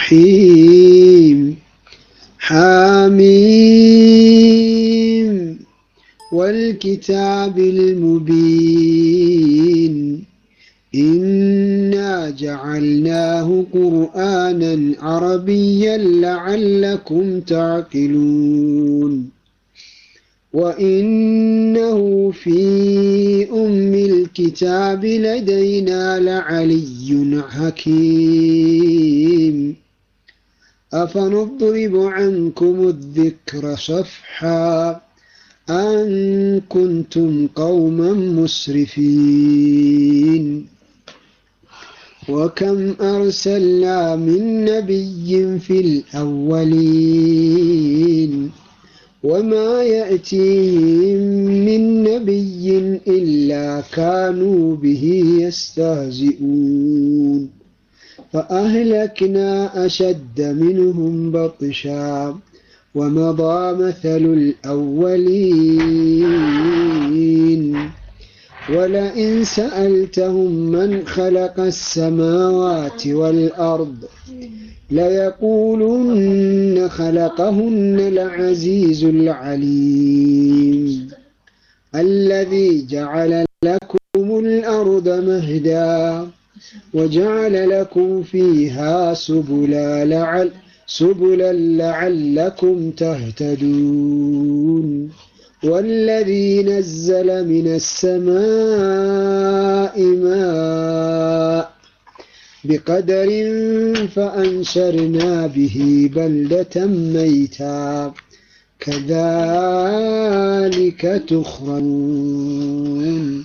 الرحيم حاميم والكتاب المبين إنا جعلناه قرآنا عربيا لعلكم تعقلون وإنه في أم الكتاب لدينا لعلي حكيم أفنضرب عنكم الذكر صفحا أن كنتم قوما مسرفين وكم أرسلنا من نبي في الأولين وما يأتيهم من نبي إلا كانوا به يستهزئون فأهلكنا أشد منهم بطشا ومضى مثل الأولين ولئن سألتهم من خلق السماوات والأرض ليقولن خلقهن العزيز العليم الذي جعل لكم الأرض مهدا وجعل لكم فيها سبلا لعل سبلا لعلكم تهتدون والذي نزل من السماء ماء بقدر فأنشرنا به بلدة ميتا كذلك تخرجون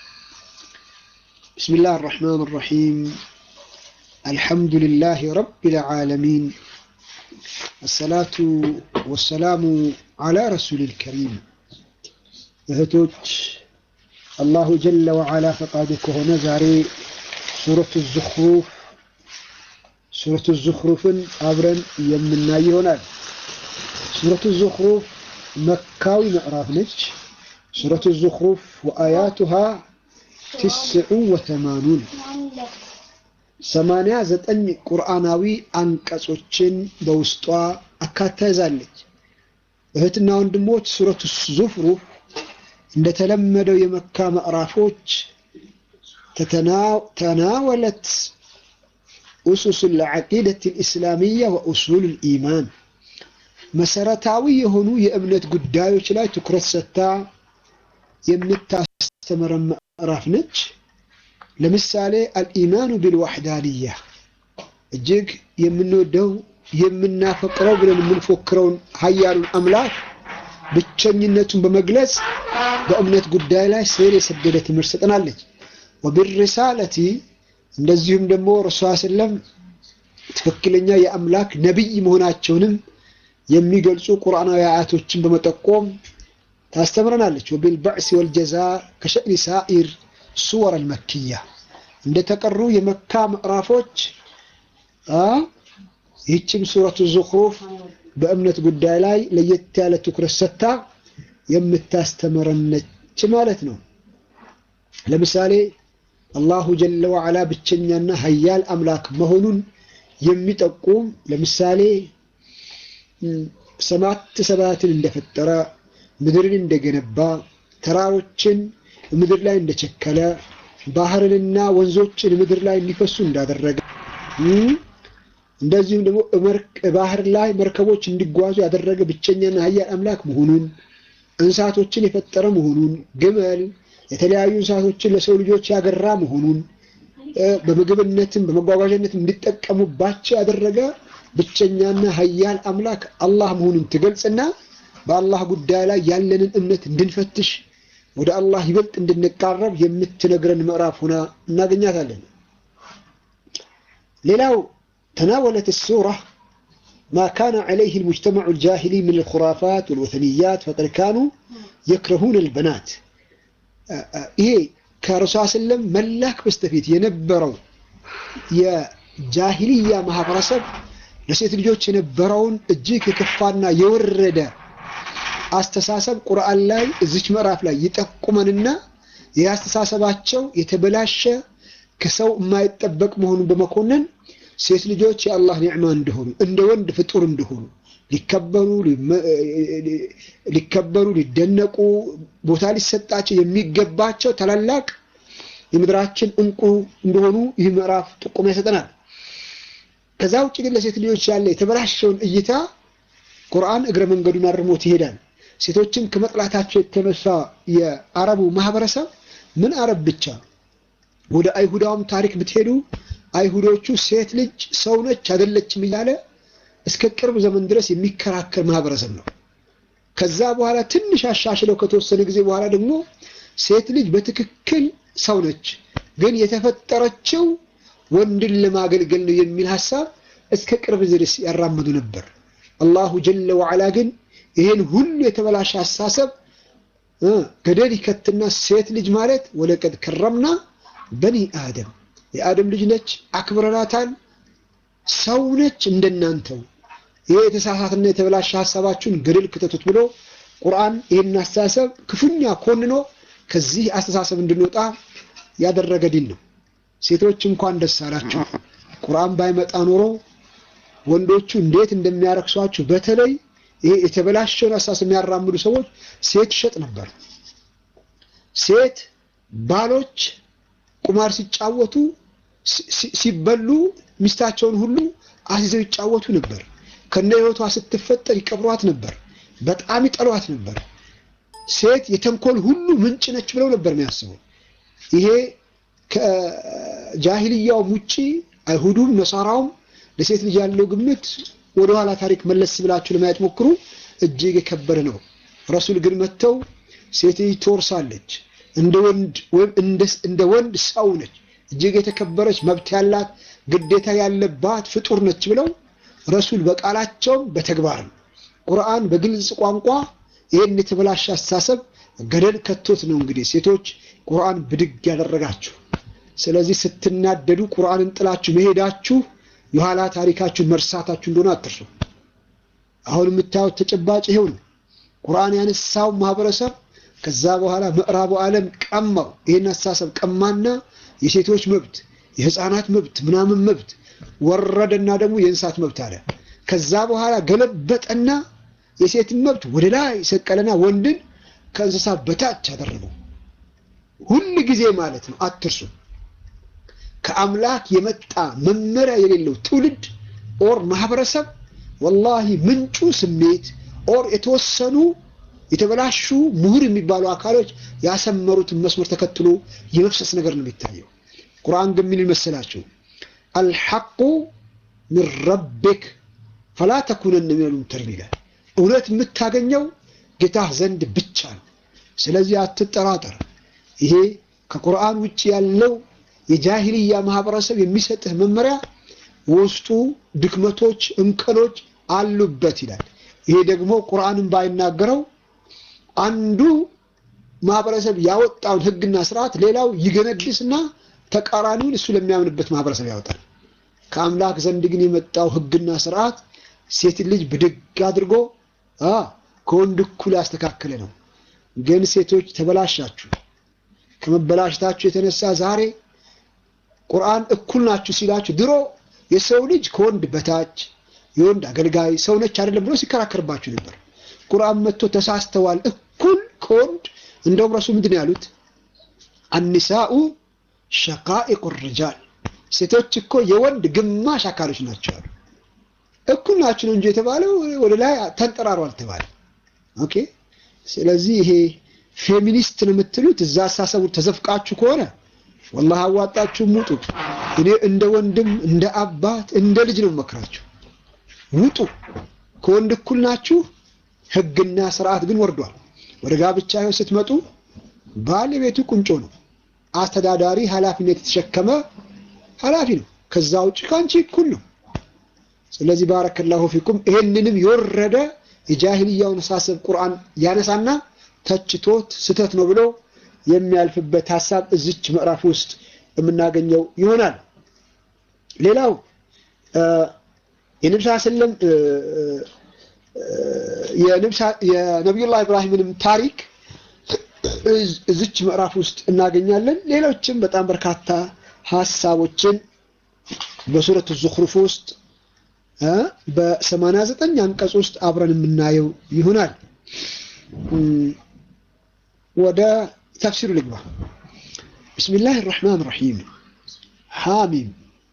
بسم الله الرحمن الرحيم الحمد لله رب العالمين الصلاة والسلام على رسول الكريم እህቶች አላሁ ጀለ ወዓላ ፈቃዱ ከሆነ ዛሬ ሱረቱ ዙኽሩፍ ሱረቱ ዙኽሩፍን አብረን የምናይ ይሆናል። ሱረቱ ዙኽሩፍ መካዊ ምዕራፍ ነች። ሱረቱ ዙኽሩፍ ወአያቱሃ ትስዑ ወተማኑን ሰማንያ ዘጠኝ ቁርአናዊ አንቀጾችን በውስጧ አካታ ይዛለች። እህትና ወንድሞች ሱረቱ ዙኽሩፍ እንደተለመደው የመካ ምዕራፎች ተናወለት ኡሱስ ልዓቂደት ልእስላሚያ ወኡሱል ልኢማን መሰረታዊ የሆኑ የእምነት ጉዳዮች ላይ ትኩረት ሰጥታ የምታስተምረን ምዕራፍ ነች። ለምሳሌ አልኢማኑ ቢልዋሕዳንያ እጅግ የምንወደው የምናፈቅረው ብለን የምንፎክረውን ሀያሉን አምላክ ብቸኝነቱን በመግለጽ በእምነት ጉዳይ ላይ ስር የሰደደ ትምህርት ሰጠናለች። ወቢሪሳለቲ እንደዚሁም ደግሞ ረሱላ ስለም ትክክለኛ የአምላክ ነቢይ መሆናቸውንም የሚገልጹ ቁርአናዊ አያቶችን በመጠቆም ታስተምረናለች። ወቢልበዕሲ ወልጀዛ ከሸእኒ ሳኢር ሱወር አልመክያ እንደተቀሩ የመካ ምዕራፎች ይህችም ሱረቱ ዙኽሩፍ በእምነት ጉዳይ ላይ ለየት ያለ ትኩረት ሰጥታ የምታስተምረነች ማለት ነው። ለምሳሌ አላሁ ጀለ ወዓላ ብቸኛና ሀያል አምላክ መሆኑን የሚጠቁም ለምሳሌ ሰማት ሰማያትን እንደፈጠረ፣ ምድርን እንደገነባ፣ ተራሮችን ምድር ላይ እንደቸከለ፣ ባህርንና ወንዞችን ምድር ላይ እንዲፈሱ እንዳደረገ እንደዚሁም ደግሞ ባህር ላይ መርከቦች እንዲጓዙ ያደረገ ብቸኛና ሀያል አምላክ መሆኑን እንስሳቶችን የፈጠረ መሆኑን ግመል የተለያዩ እንስሳቶችን ለሰው ልጆች ያገራ መሆኑን በምግብነትም በመጓጓዣነትም እንዲጠቀሙባቸው ያደረገ ብቸኛና ሀያል አምላክ አላህ መሆኑን ትገልጽና በአላህ ጉዳይ ላይ ያለንን እምነት እንድንፈትሽ ወደ አላህ ይበልጥ እንድንቃረብ የምትነግረን ምዕራፍ ሆና እናገኛታለን። ሌላው تناولت السورة ما كان عليه المجتمع الجاهلي من الخرافات والوثنيات فقد كانوا يكرهون البنات ይሄ ከረሱል ሰለም መላክ በስተፊት የነበረው የጃሂልያ ማህበረሰብ ለሴት ልጆች የነበረውን እጅግ የከፋና የወረደ አስተሳሰብ ቁርአን ላይ እዚች ምዕራፍ ላይ ይጠቁመንና ይህ አስተሳሰባቸው የተበላሸ ከሰው የማይጠበቅ መሆኑን በመኮነን ሴት ልጆች የአላህ ኒዕማ እንደሆኑ እንደ ወንድ ፍጡር እንደሆኑ ሊከበሩ ሊከበሩ ሊደነቁ ቦታ ሊሰጣቸው የሚገባቸው ታላላቅ የምድራችን እንቁ እንደሆኑ ይህ ምዕራፍ ጥቆማ ይሰጠናል። ከዛ ውጭ ግን ለሴት ልጆች ያለ የተበላሸውን እይታ ቁርአን እግረ መንገዱን አርሞት ይሄዳል። ሴቶችን ከመጥላታቸው የተነሳ የአረቡ ማህበረሰብ ምን አረብ ብቻ ወደ አይሁዳውም ታሪክ ብትሄዱ አይሁዶቹ ሴት ልጅ ሰው ነች አይደለችም እያለ እስከ ቅርብ ዘመን ድረስ የሚከራከር ማህበረሰብ ነው። ከዛ በኋላ ትንሽ አሻሽለው ከተወሰነ ጊዜ በኋላ ደግሞ ሴት ልጅ በትክክል ሰው ነች፣ ግን የተፈጠረችው ወንድን ለማገልገል ነው የሚል ሀሳብ እስከ ቅርብ ድረስ ያራመዱ ነበር። አላሁ ጀለ ወዓላ ግን ይሄን ሁሉ የተበላሸ አስተሳሰብ ገደል ይከትና ሴት ልጅ ማለት ወለቀድ ከረምና በኒ አደም የአደም ልጅ ነች፣ አክብረናታል፣ ሰው ነች እንደናንተው። ይሄ የተሳሳትና የተበላሸ ሀሳባችሁን ገደል ክተቱት ብሎ ቁርአን ይህን አስተሳሰብ ክፉኛ ኮንኖ ከዚህ አስተሳሰብ እንድንወጣ ያደረገ ዲን ነው። ሴቶች እንኳን ደስ አላችሁ። ቁርአን ባይመጣ ኖሮ ወንዶቹ እንዴት እንደሚያረክሷችሁ በተለይ ይሄ የተበላሸውን አስተሳሰብ የሚያራምዱ ሰዎች ሴት ይሸጥ ነበር። ሴት ባሎች ቁማር ሲጫወቱ ሲበሉ ሚስታቸውን ሁሉ አስይዘው ይጫወቱ ነበር። ከነ ህይወቷ ስትፈጠር ይቀብሯት ነበር። በጣም ይጠሏት ነበር። ሴት የተንኮል ሁሉ ምንጭ ነች ብለው ነበር የሚያስበው። ይሄ ከጃሂልያውም ውጪ አይሁዱም ነሳራውም ለሴት ልጅ ያለው ግምት ወደኋላ ታሪክ መለስ ብላችሁ ለማየት ሞክሩ፣ እጅግ የከበረ ነው። ረሱል ግን መጥተው ሴት ልጅ ትወርሳለች፣ እንደ ወንድ ወይም እንደ ወንድ ሰው ነች፣ እጅግ የተከበረች መብት ያላት ግዴታ ያለባት ፍጡር ነች ብለው ረሱል በቃላቸውም በተግባርም ቁርአን በግልጽ ቋንቋ ይህን የተበላሸ አስተሳሰብ ገደል ከቶት ነው እንግዲህ ሴቶች ቁርአን ብድግ ያደረጋችሁ። ስለዚህ ስትናደዱ ቁርአንን ጥላችሁ መሄዳችሁ የኋላ ታሪካችሁ መርሳታችሁ እንደሆነ አትርሱ። አሁን የምታዩት ተጨባጭ ይሄው ነው። ቁርአን ያነሳው ማህበረሰብ ከዛ በኋላ ምዕራቡ ዓለም ቀማው። ይህን አስተሳሰብ ቀማና የሴቶች መብት፣ የህፃናት መብት፣ ምናምን መብት ወረደና ደግሞ የእንስሳት መብት አለ። ከዛ በኋላ ገለበጠና የሴትን መብት ወደ ላይ ሰቀለና ወንድን ከእንስሳ በታች አደረገው። ሁል ጊዜ ማለት ነው አትርሱ። ከአምላክ የመጣ መመሪያ የሌለው ትውልድ ኦር ማህበረሰብ ወላሂ ምንጩ ስሜት ኦር የተወሰኑ የተበላሹ ምሁር የሚባሉ አካሎች ያሰመሩትን መስመር ተከትሎ የመፍሰስ ነገር ነው የሚታየው። ቁርአን ግን ምን ይመስላችሁ? አልሐቁ ሚን ረቢክ ፈላ ተኩነን ሚነል ሙምተሪን ይላል። እውነት የምታገኘው ጌታህ ዘንድ ብቻ ነው። ስለዚህ አትጠራጠር። ይሄ ከቁርአን ውጭ ያለው የጃሂልያ ማህበረሰብ የሚሰጥህ መመሪያ ውስጡ ድክመቶች፣ እንከኖች አሉበት ይላል። ይሄ ደግሞ ቁርአንን ባይናገረው አንዱ ማህበረሰብ ያወጣውን ህግና ስርዓት ሌላው ይገነድስና ተቃራኒውን እሱ ለሚያምንበት ማህበረሰብ ያወጣል። ከአምላክ ዘንድ ግን የመጣው ህግና ስርዓት ሴት ልጅ ብድግ አድርጎ ከወንድ እኩል ያስተካከለ ነው። ግን ሴቶች ተበላሻችሁ። ከመበላሽታችሁ የተነሳ ዛሬ ቁርአን እኩል ናችሁ ሲላችሁ፣ ድሮ የሰው ልጅ ከወንድ በታች የወንድ አገልጋይ ሰው ነች አይደለም ብሎ ሲከራከርባችሁ ነበር። ቁርአን መጥቶ ተሳስተዋል እኩል ከወንድ እንደውም ረሱ ምንድን ያሉት አኒሳኡ ሸቃኢቁ ሪጃል ሴቶች እኮ የወንድ ግማሽ አካሎች ናቸው አሉ። እኩል ናችሁ ነው እንጂ የተባለው ወደ ላይ ተንጠራሩ አልተባለ። ኦኬ። ስለዚህ ይሄ ፌሚኒስት ነው የምትሉት እዛ አሳሰቡ ተዘፍቃችሁ ከሆነ ወላሂ አዋጣችሁም ውጡ። እኔ እንደ ወንድም እንደ አባት እንደ ልጅ ነው መክራችሁ ውጡ። ከወንድ እኩል ናችሁ። ህግና ስርዓት ግን ወርዷል። ወደ ጋብቻ ህይወት ስትመጡ ባለቤቱ ቁንጮ ነው። አስተዳዳሪ ኃላፊነት የተሸከመ ኃላፊ ነው። ከዛ ውጭ ከአንቺ እኩል ነው። ስለዚህ ባረከላሁ ፊኩም ይሄንንም የወረደ የጃሂልያውን አሳሰብ ቁርአን ያነሳና ተችቶት ስተት ነው ብሎ የሚያልፍበት ሀሳብ እዚች ምዕራፍ ውስጥ የምናገኘው ይሆናል። ሌላው የነብስ ሰለም የነቢዩላህ ኢብራሂምንም ታሪክ እዚች ምዕራፍ ውስጥ እናገኛለን። ሌሎችም በጣም በርካታ ሀሳቦችን በሱረቱ ዙኽሩፍ ውስጥ በሰማንያ ዘጠኝ አንቀጽ ውስጥ አብረን የምናየው ይሆናል። ወደ ተፍሲሩ ልግባ። ብስሚላህ ራሕማን ራሒም ሓሚም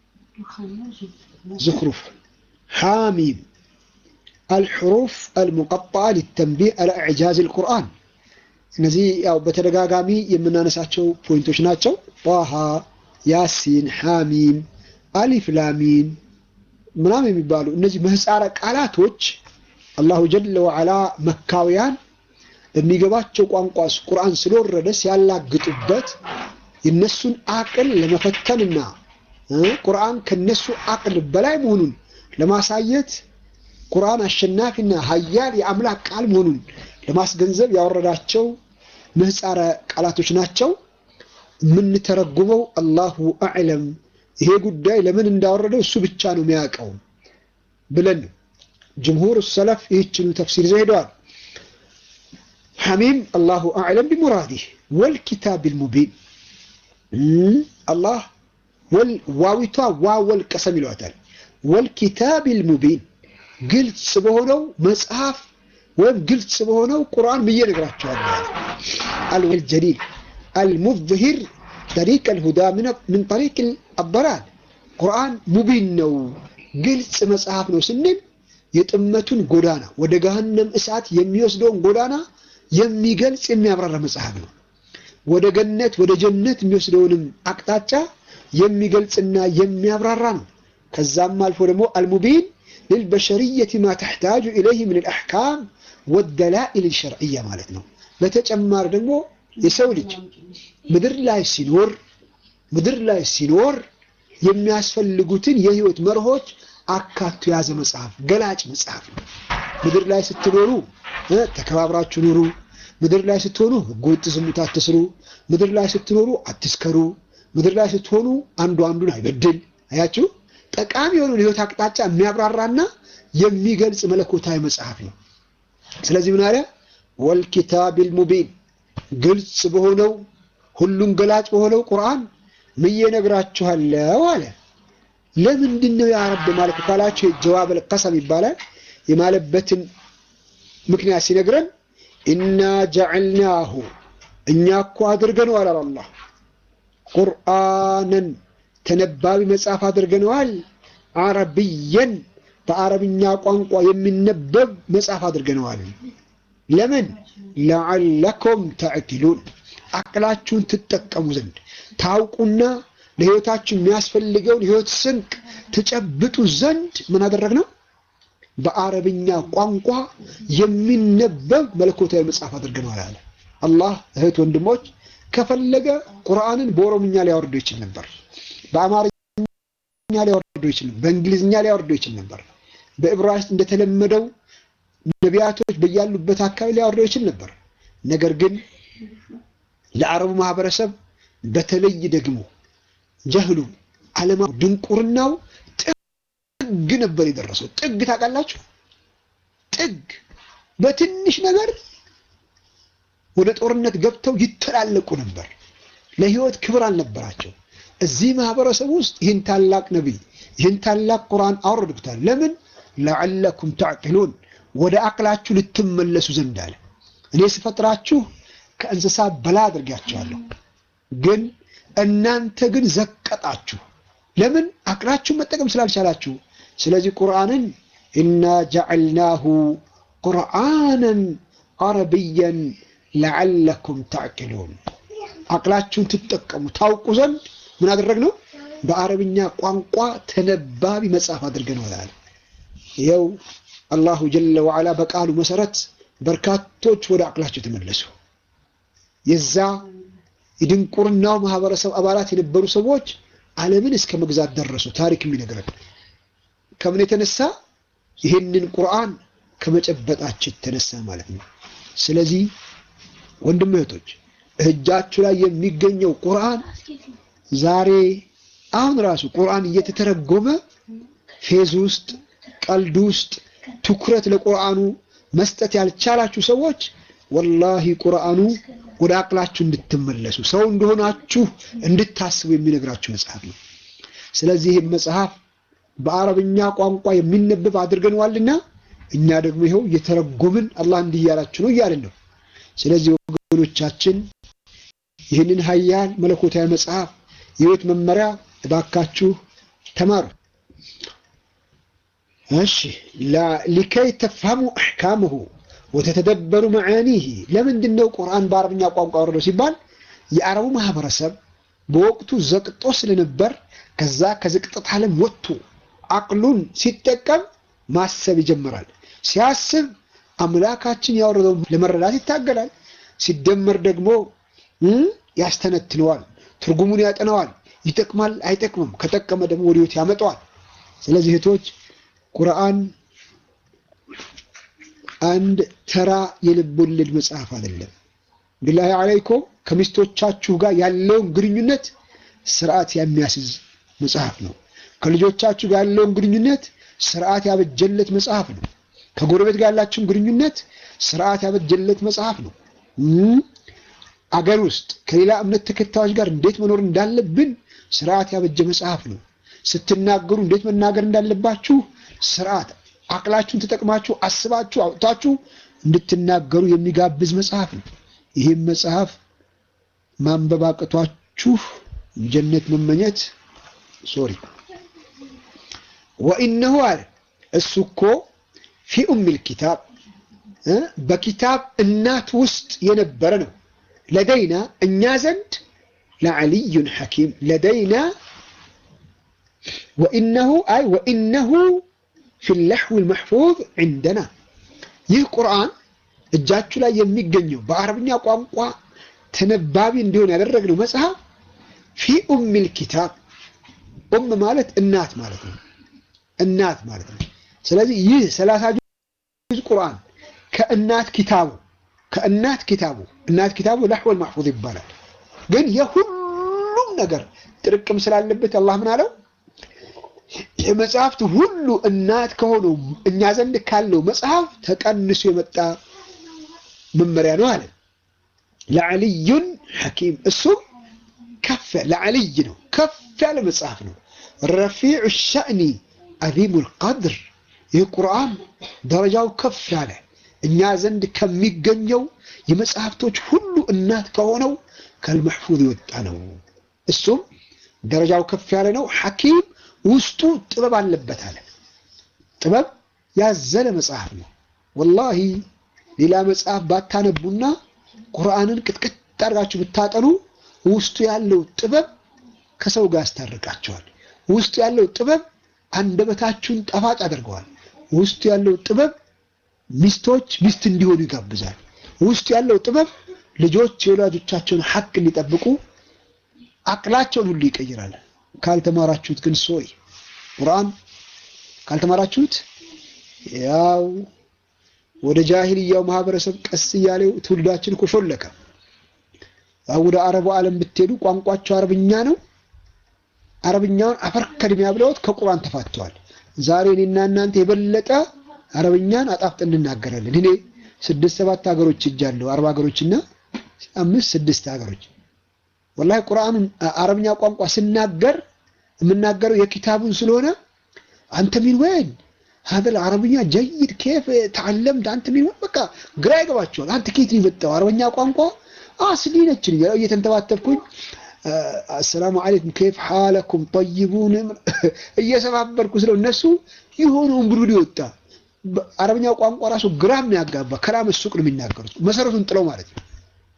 ዙኽሩፍ ሓሚም አልሑሩፍ አልሙቀጣዓ ሊተንቢህ አላ ኢዕጃዝ ልቁርአን እነዚህ ያው በተደጋጋሚ የምናነሳቸው ፖይንቶች ናቸው። ጣሃ፣ ያሲን፣ ሓሚም፣ አሊፍ ላሚን ምናምን የሚባሉ እነዚህ ምህፃረ ቃላቶች አላሁ ጀለ ወዓላ መካውያን በሚገባቸው ቋንቋ ቁርአን ስለወረደ ሲያላግጡበት የነሱን አቅል ለመፈተንና ቁርአን ከነሱ አቅል በላይ መሆኑን ለማሳየት ቁርአን አሸናፊና ሀያል የአምላክ ቃል መሆኑን ለማስገንዘብ ያወረዳቸው ምህፃረ ቃላቶች ናቸው። የምንተረጉመው አላሁ አዕለም፣ ይሄ ጉዳይ ለምን እንዳወረደው እሱ ብቻ ነው የሚያውቀው ብለን ጅምሁር ሰለፍ ይህችኑ ተፍሲር ይዘው ሄደዋል። ሐሚም አላሁ አዕለም ቢሙራዲህ ወልኪታብ ልሙቢን አላህ ዋዊቷ ዋወል ቀሰም ይለዋታል። ወልኪታብ ልሙቢን ግልጽ በሆነው መጽሐፍ ወይም ግልጽ በሆነው ቁርአን ብዬ ነግራቸዋለሁ። አልወል ጀሊል አልሙዝሂር ጠሪቅ አልሁዳ ምን ጠሪቅ አበላል ቁርአን ሙቢን ነው፣ ግልጽ መጽሐፍ ነው ስንል የጥመቱን ጎዳና ወደ ገሃነም እሳት የሚወስደውን ጎዳና የሚገልጽ የሚያብራራ መጽሐፍ ነው። ወደ ገነት ወደ ጀነት የሚወስደውንም አቅጣጫ የሚገልጽና የሚያብራራ ነው። ከዛም አልፎ ደግሞ አልሙቢን ልልበሸርየት ማ ተሕታጁ ኢለይህ ምን ልአሕካም ወደላኢል ሸርዕያ ማለት ነው። በተጨማሪ ደግሞ የሰው ልጅ ምድር ላይ ሲኖር ምድር ላይ ሲኖር የሚያስፈልጉትን የህይወት መርሆች አካቶ የያዘ መጽሐፍ ገላጭ መጽሐፍ ነው። ምድር ላይ ስትኖሩ ተከባብራችሁ ኑሩ። ምድር ላይ ስትሆኑ ህገወጥ ዝሙት አትስሩ። ምድር ላይ ስትኖሩ አትስከሩ። ምድር ላይ ስትሆኑ አንዱ አንዱን አይበድል። አያችሁ፣ ጠቃሚ የሆነውን የህይወት አቅጣጫ የሚያብራራና የሚገልጽ መለኮታዊ መጽሐፍ ነው። ስለዚህ ምን አለ? ወልኪታቢል ሙቢን ግልጽ በሆነው ሁሉን ገላጭ በሆነው ቁርአን ምዬ ነግራችኋለሁ አለ። ለምንድን ነው ያ ረብ ማለት ካላችሁ ጀዋብ አልቀሰም ይባላል። የማለበትን ምክንያት ሲነግረን ኢና ጀዐልናሁ እኛ እኮ አድርገነዋል አለ አላህ ቁርአንን ተነባቢ መጽሐፍ አድርገነዋል። አረብየን በአረብኛ ቋንቋ የሚነበብ መጽሐፍ አድርገነዋል። ለምን ለዓለኩም ተዕቂሉን አቅላችሁን ትጠቀሙ ዘንድ ታውቁና ለህይወታችሁ የሚያስፈልገውን ህይወት ስንቅ ትጨብጡ ዘንድ ምን አደረግነው? በአረብኛ ቋንቋ የሚነበብ መለኮታዊ መጽሐፍ አድርገነዋል አለ አላህ። እህት ወንድሞች፣ ከፈለገ ቁርአንን በኦሮምኛ ሊያወርደው ይችል ነበር፣ በአማርኛ ሊያወርደው ይችል ነበር፣ በእንግሊዝኛ ሊያወርደው ይችል ነበር፣ በዕብራይስጥ እንደተለመደው ነቢያቶች በያሉበት አካባቢ ሊያወርደው ይችል ነበር። ነገር ግን ለአረቡ ማህበረሰብ በተለይ ደግሞ ጀህሉ አለማ ድንቁርናው ጥግ ነበር የደረሰው። ጥግ ታውቃላችሁ? ጥግ በትንሽ ነገር ወደ ጦርነት ገብተው ይተላለቁ ነበር። ለህይወት ክብር አልነበራቸው። እዚህ ማህበረሰብ ውስጥ ይህን ታላቅ ነቢይ ይህን ታላቅ ቁርአን አወረድኩታል። ለምን ለዓለኩም ተዕቂሉን ወደ አቅላችሁ ልትመለሱ ዘንድ አለ። እኔ ስፈጥራችሁ ከእንስሳ በላይ አድርጋችኋለሁ፣ ግን እናንተ ግን ዘቀጣችሁ። ለምን አቅላችሁን መጠቀም ስላልቻላችሁ። ስለዚህ ቁርአንን ኢና ጀዐልናሁ ቁርአንን አረብየን ለዓለኩም ተዕቂሉን አቅላችሁን ትጠቀሙ ታውቁ ዘንድ ምን አደረግነው? በአረብኛ ቋንቋ ተነባቢ መጽሐፍ አድርገነዋል አለ። ይኸው አላሁ ጀለ ወዓላ በቃሉ መሰረት በርካቶች ወደ አቅላቸው ተመለሱ። የዛ የድንቁርናው ማህበረሰብ አባላት የነበሩ ሰዎች ዓለምን እስከ መግዛት ደረሱ። ታሪክ የሚነግረን ከምን የተነሳ ይህንን ቁርአን ከመጨበጣቸው የተነሳ ማለት ነው። ስለዚህ ወንድም እህቶች እጃችሁ ላይ የሚገኘው ቁርአን ዛሬ አሁን ራሱ ቁርአን እየተተረጎመ ፌዝ ውስጥ ቀልድ ውስጥ ትኩረት ለቁርአኑ መስጠት ያልቻላችሁ ሰዎች ወላሂ ቁርአኑ ወደ አቅላችሁ እንድትመለሱ ሰው እንደሆናችሁ እንድታስቡ የሚነግራችሁ መጽሐፍ ነው። ስለዚህ ይህም መጽሐፍ በአረብኛ ቋንቋ የሚነበብ አድርገነዋልና እኛ ደግሞ ይኸው እየተረጎምን አላህ እንዲህ እያላችሁ ነው እያልን ነው። ስለዚህ ወገኖቻችን ይህንን ሀያል መለኮታዊ መጽሐፍ የህይወት መመሪያ እባካችሁ ተማሩ። እሺ ሊከይ ተፍሀሙ አሕካምሁ ወተተደበሩ መዓኒህ። ለምንድን ነው ቁርአን በአረብኛ ቋንቋ ወረደው ሲባል የአረቡ ማህበረሰብ በወቅቱ ዘቅጦ ስለነበር ከዛ ከዝቅጠት ዓለም ወጥቶ አቅሉን ሲጠቀም ማሰብ ይጀምራል። ሲያስብ አምላካችን ያወረደው ለመረዳት ይታገላል። ሲደመር ደግሞ ያስተነትነዋል፣ ትርጉሙን ያጠነዋል። ይጠቅማል አይጠቅምም፣ ከጠቀመ ደግሞ ወደ ህይወት ያመጣዋል። ስለዚህ እህቶች ቁርአን አንድ ተራ የልብ ወለድ መጽሐፍ አይደለም። ቢላሂ አለይኩም ከሚስቶቻችሁ ጋር ያለውን ግንኙነት ስርዓት የሚያስይዝ መጽሐፍ ነው። ከልጆቻችሁ ጋር ያለውን ግንኙነት ስርዓት ያበጀለት መጽሐፍ ነው። ከጎረቤት ጋር ያላችሁን ግንኙነት ስርዓት ያበጀለት መጽሐፍ ነው። አገር ውስጥ ከሌላ እምነት ተከታዮች ጋር እንዴት መኖር እንዳለብን ስርዓት ያበጀ መጽሐፍ ነው። ስትናገሩ እንዴት መናገር እንዳለባችሁ ስርዓት አቅላችሁን ተጠቅማችሁ አስባችሁ አውጥታችሁ እንድትናገሩ የሚጋብዝ መጽሐፍ ነው። ይህም መጽሐፍ ማንበብ አቅቷችሁ ጀነት መመኘት ሶሪ ወኢነሁ አለ እሱ እኮ ፊ ኡሚል ኪታብ በኪታብ እናት ውስጥ የነበረ ነው። ለደይና እኛ ዘንድ ለዓልዩን ሐኪም ለደይና ወኢነሁ አይ ወኢነሁ ፊ ለሕዊል መሕፉዝ ዒንደና ይህ ቁርአን እጃችሁ ላይ የሚገኘው በአረብኛ ቋንቋ ተነባቢ እንዲሆን ያደረግነው መጽሐፍ ፊ ኡሚል ኪታብ ኡም ማለት እናት ማለት ነው። እናት ማለት ነው። ስለዚህ ይህ ሰላሳ ጁዝ ቁርአን ከእናት ኪታቡ ከእናት ኪታቡ እናት ኪታቡ ለሕወል ማሕፉዝ ይባላል። ግን የሁሉም ነገር ጥርቅም ስላለበት አላህ ምን አለው? የመጽሐፍት ሁሉ እናት ከሆነው እኛ ዘንድ ካለው መጽሐፍ ተቀንሶ የመጣ መመሪያ ነው አለ። ለዓልዩን ሐኪም እሱም ከፍ ለዓልይ ነው፣ ከፍ ያለ መጽሐፍ ነው። ረፊዑ ሸእኒ አዚሙል ቀድር ይህ ቁርአን ደረጃው ከፍ ያለ እኛ ዘንድ ከሚገኘው የመጽሐፍቶች ሁሉ እናት ከሆነው ከልመሕፉዝ የወጣ ነው። እሱም ደረጃው ከፍ ያለ ነው። ሐኪም ውስጡ ጥበብ አለበት አለ። ጥበብ ያዘለ መጽሐፍ ነው። ወላሂ ሌላ መጽሐፍ ባታነቡና ቁርአንን ቅጥቅጥ አድርጋችሁ ብታጠኑ ውስጡ ያለው ጥበብ ከሰው ጋር ያስታርቃቸዋል። ውስጡ ያለው ጥበብ አንደበታችሁን ጣፋጭ አድርገዋል። ውስጡ ያለው ጥበብ ሚስቶች ሚስት እንዲሆኑ ይጋብዛል። ውስጡ ያለው ጥበብ ልጆች የወላጆቻቸውን ሐቅ እንዲጠብቁ አቅላቸውን ሁሉ ይቀይራል። ካልተማራችሁት ግን ሶይ ቁርአን ካልተማራችሁት ያው ወደ ጃሂልያው ማህበረሰብ ቀስ እያለው ትውልዳችን እኮ ሾለከ። ወደ አረቡ ዓለም ብትሄዱ ቋንቋቸው አረብኛ ነው። አረብኛውን አፈር ከድሚያ ብለውት ከቁርአን ተፋተዋል። ዛሬ እኔና እናንተ የበለጠ አረብኛን አጣፍጠን እንናገራለን። እኔ ስድስት ሰባት ሀገሮች እጃለሁ፣ አረብ ሀገሮችና አምስት ስድስት ሀገሮች ወላሂ ቁርአኑን አረብኛ ቋንቋ ስናገር የምናገረው የኪታቡን ስለሆነ አንተ ሚን ወይን ሀደል አረብኛ ጀይድ ኬፍ ተዓለምት አንተ ሚን ወይን በቃ ግራ ይገባቸዋል። አንተ ኬት ነው የመጣው አረብኛ ቋንቋ አስሊ ነችን እየተንተባተብኩኝ አሰላሙ አለይኩም ኬፍ ሓለኩም ጠይቡን እየሰባበርኩ ስለው እነሱ የሆነውን ብሉድ ይወጣ አረብኛው ቋንቋ ራሱ ግራ የሚያጋባ ከላም ሱቅ ነው የሚናገሩት መሰረቱን ጥለው ማለት ነው።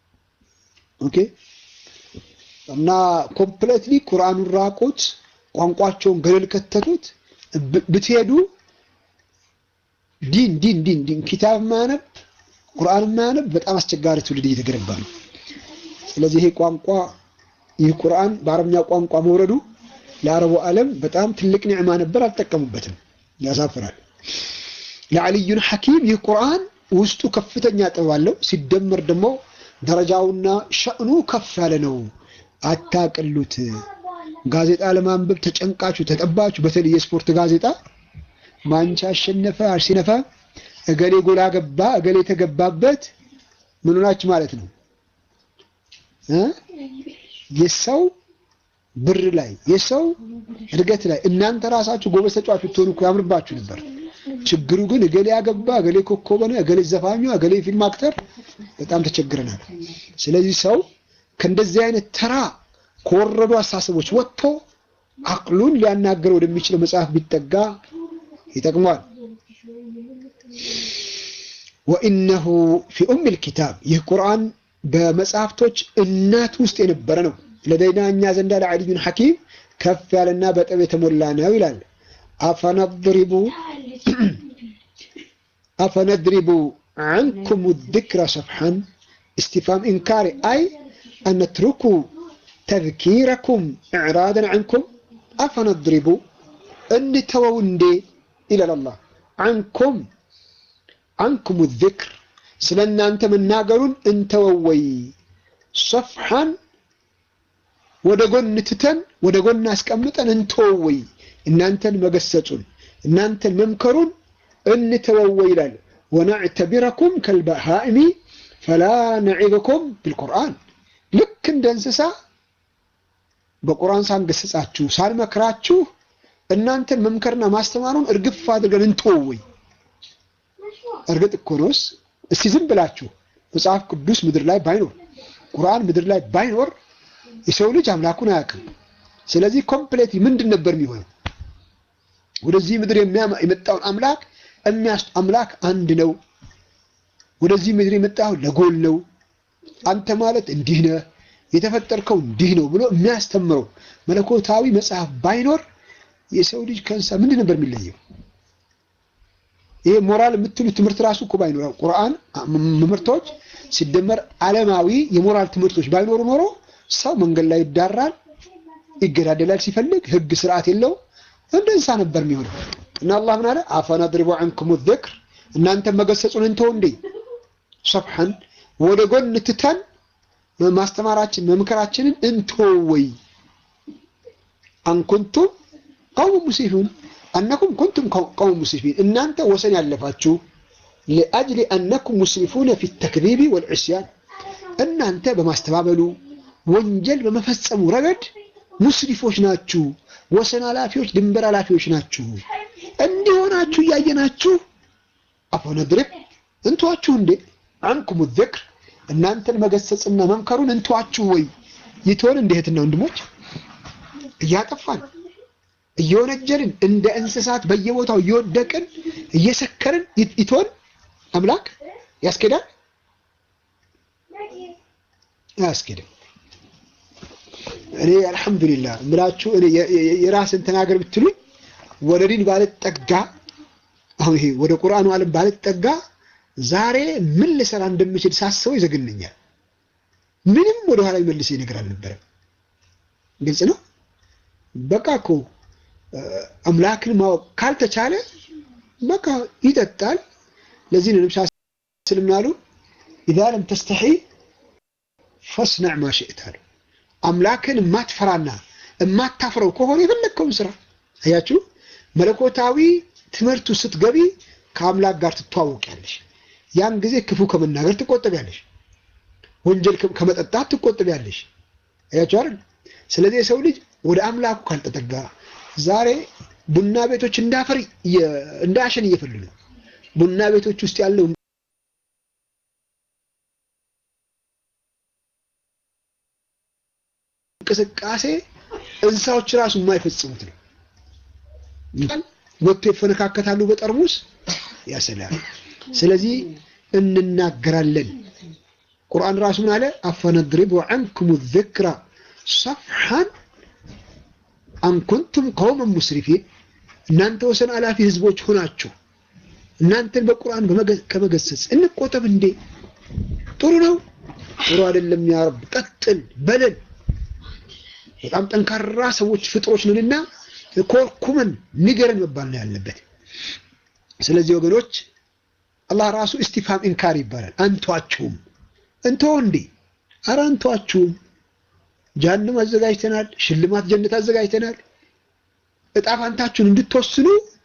ኦኬ እና ኮምፕሌትሊ ቁርአኑን ራቁት፣ ቋንቋቸውን ገደል ከተቱት። ብትሄዱ ዲን ዲን ዲን ዲን ኪታብ ማያነብ ቁርአን ማያነብ በጣም አስቸጋሪ ትውልድ እየተገነባ ነው። ስለዚህ ይሄ ቋንቋ ይህ ቁርአን በአረብኛ ቋንቋ መውረዱ ለአረቡ ዓለም በጣም ትልቅ ኒዕማ ነበር፣ አልጠቀሙበትም። ያሳፍራል። ለዓልዩን ሐኪም ይህ ቁርአን ውስጡ ከፍተኛ ጥበብ አለው። ሲደመር ደግሞ ደረጃውና ሸእኑ ከፍ ያለ ነው። አታቅሉት። ጋዜጣ ለማንበብ ተጨንቃችሁ ተጠባችሁ፣ በተለይ የስፖርት ጋዜጣ ማንቻ አሸነፈ፣ አርሲነፈ፣ እገሌ ጎላ ገባ፣ እገሌ የተገባበት ምን ሆናችሁ ማለት ነው እ የሰው ብር ላይ የሰው እድገት ላይ እናንተ ራሳችሁ ጎበዝ ተጫዋች ብትሆኑ እኮ ያምርባችሁ ነበር። ችግሩ ግን እገሌ ያገባ፣ እገሌ ኮከብ ሆነ፣ እገሌ ዘፋኙ፣ እገሌ ፊልም አክተር በጣም ተቸግረናል። ስለዚህ ሰው ከእንደዚህ አይነት ተራ ከወረዱ አስተሳሰቦች ወጥቶ አቅሉን ሊያናገር ወደሚችለው መጽሐፍ ቢጠጋ ይጠቅሟል። ወኢነሁ ፊ ኡሚል ኪታብ ይህ ቁርአን በመጽሐፍቶች እናት ውስጥ የነበረ ነው። ለደይና እኛ ዘንዳ ለዓልዩን ሐኪም ከፍ ያለና በጥበብ የተሞላ ነው ይላል። አፈነድሪቡ አፈነድሪቡ ዐንኩም ዚክረ ሰፍሐን እስቲፋም ኢንካሪ አይ አነትሩኩ ተዝኪረኩም ኢዕራደን ዐንኩም አፈነድሪቡ እንተወው እንዴ ይላል አላህ ዐንኩም ዐንኩም ዚክር ስለ እናንተ መናገሩን እንተወው ወይ ሰፍሐን ወደ ጎን ትተን ወደ ጎን አስቀምጠን እንተወው ወይ እናንተን መገሰጹን እናንተን መምከሩን እንተወው ወይ ይላል። ወነዕተቢረኩም ከልበሃኢሚ ፈላ ነዒበኩም ቢልቁርአን ልክ እንደ እንስሳ በቁርአን ሳንገስጻችሁ ሳንመክራችሁ እናንተን መምከርና ማስተማሩን እርግፍ አድርገን እንተወው ወይ። እርግጥ እኮ ነውስ እስቲ ዝም ብላችሁ መጽሐፍ ቅዱስ ምድር ላይ ባይኖር ቁርአን ምድር ላይ ባይኖር የሰው ልጅ አምላኩን አያውቅም። ስለዚህ ኮምፕሌት ምንድን ነበር የሚሆነው? ወደዚህ ምድር የመጣውን አምላክ የሚያስ አምላክ አንድ ነው። ወደዚህ ምድር የመጣው ለጎል ነው። አንተ ማለት እንዲህ ነህ፣ የተፈጠርከው እንዲህ ነው ብሎ የሚያስተምረው መለኮታዊ መጽሐፍ ባይኖር የሰው ልጅ ከእንስሳ ምንድን ነበር የሚለየው? ይሄ ሞራል የምትሉት ትምህርት ራሱ እኮ ባይኖር ቁርአን ትምህርቶች ሲደመር ዓለማዊ የሞራል ትምህርቶች ባይኖሩ ኖሮ ሰው መንገድ ላይ ይዳራል፣ ይገዳደላል፣ ሲፈልግ ህግ ስርዓት የለው እንደ እንስሳ ነበር የሚሆነው። እና አላህ ምን አለ? አፈነድሪቡ ዐንኩም ዚክር እናንተ መገሰጹን እንተው እንዴ ሰፍሐን ወደ ጎን ትተን ማስተማራችን መምከራችንን እንተው ወይ አንኩንቱም ቀውም ሙስሊሙን አነኩም ኩንቱም ቀውም ሙስሊሚን እናንተ ወሰን ያለፋችሁ ሊአጅሊ አነኩም ሙስሊፉነ ፊ ተክዚቢ ወልዕስያን እናንተ በማስተባበሉ ወንጀል በመፈጸሙ ረገድ ሙስሊፎች ናችሁ፣ ወሰን ኃላፊዎች፣ ድንበር ኃላፊዎች ናችሁ። እንዲሆናችሁ እያየናችሁ አፈነድሪብ እንተዋችሁ እንዴ አንኩም ዚክር እናንተን መገሰጽና መምከሩን እንተዋችሁ ወይ ይትሆን እንደ እህትና ወንድሞች እያጠፋን እየወነጀልን እንደ እንስሳት በየቦታው እየወደቅን እየሰከርን ይትሆን አምላክ ያስኬዳል? አያስኬድም። እኔ አልሐምዱሊላህ ምላችሁ እኔ የራስን ተናገር ብትሉኝ ወደ ዲን ባልጠጋ አሁን ይሄ ወደ ቁርአኑ ዓለም ባልጠጋ ዛሬ ምን ልሰራ እንደምችል ሳስበው ይዘግነኛል። ምንም ወደ ኋላ የሚመልሰኝ ነገር አልነበረም። ግልጽ ነው። በቃ እኮ አምላክን ማወቅ ካልተቻለ በቃ ይጠጣል። ለዚህ ነው ነብዩ ሰለላሁ ዐለይሂ ወሰለም ኢዛ ለም ተስተሒ ፈስነዕ ማ ሽእት አሉ። አምላክን የማትፈራና የማታፍረው ከሆነ የፈለግከውን ስራ። አያችሁ፣ መለኮታዊ ትምህርቱ ስትገቢ ከአምላክ ጋር ትተዋወቂያለሽ። ያን ጊዜ ክፉ ከመናገር ትቆጠቢያለሽ፣ ወንጀል ከመጠጣት ትቆጠቢያለሽ። አያችሁ አይደል? ስለዚህ የሰው ልጅ ወደ አምላኩ ካልተጠጋ ዛሬ ቡና ቤቶች እንዳፈር እንደ አሸን እየፈሉ ነው። ቡና ቤቶች ውስጥ ያለው እንቅስቃሴ እንስሳዎች ራሱ የማይፈጽሙት ነው። ወጥቶ ይፈነካከታሉ በጠርሙስ ያሰላል። ስለዚህ እንናገራለን። ቁርአን ራሱ ምን አለ? አፈነድሪቡ ዐንኩም ዚክራ ሰፍሐን አንኩንቱም ቀውመን ሙስሪፊን እናንተ ወሰን አላፊ ህዝቦች ሆናችሁ እናንተን በቁርአን ከመገሰጽ እንቆጠብ እንዴ? ጥሩ ነው? ጥሩ አይደለም? ያ ረብ ቀጥል በለን። በጣም ጠንካራ ሰዎች ፍጥሮች ነንና ኮርኩመን ንገረን መባል ነው ያለበት። ስለዚህ ወገኖች አላህ ራሱ እስቲፋም ኢንካር ይባላል። አንተዋችሁም እንተው እንዴ? ኧረ አንተዋችሁም ጀሃነም አዘጋጅተናል፣ ሽልማት ጀነት አዘጋጅተናል። እጣ ፋንታችሁን እንድትወስኑ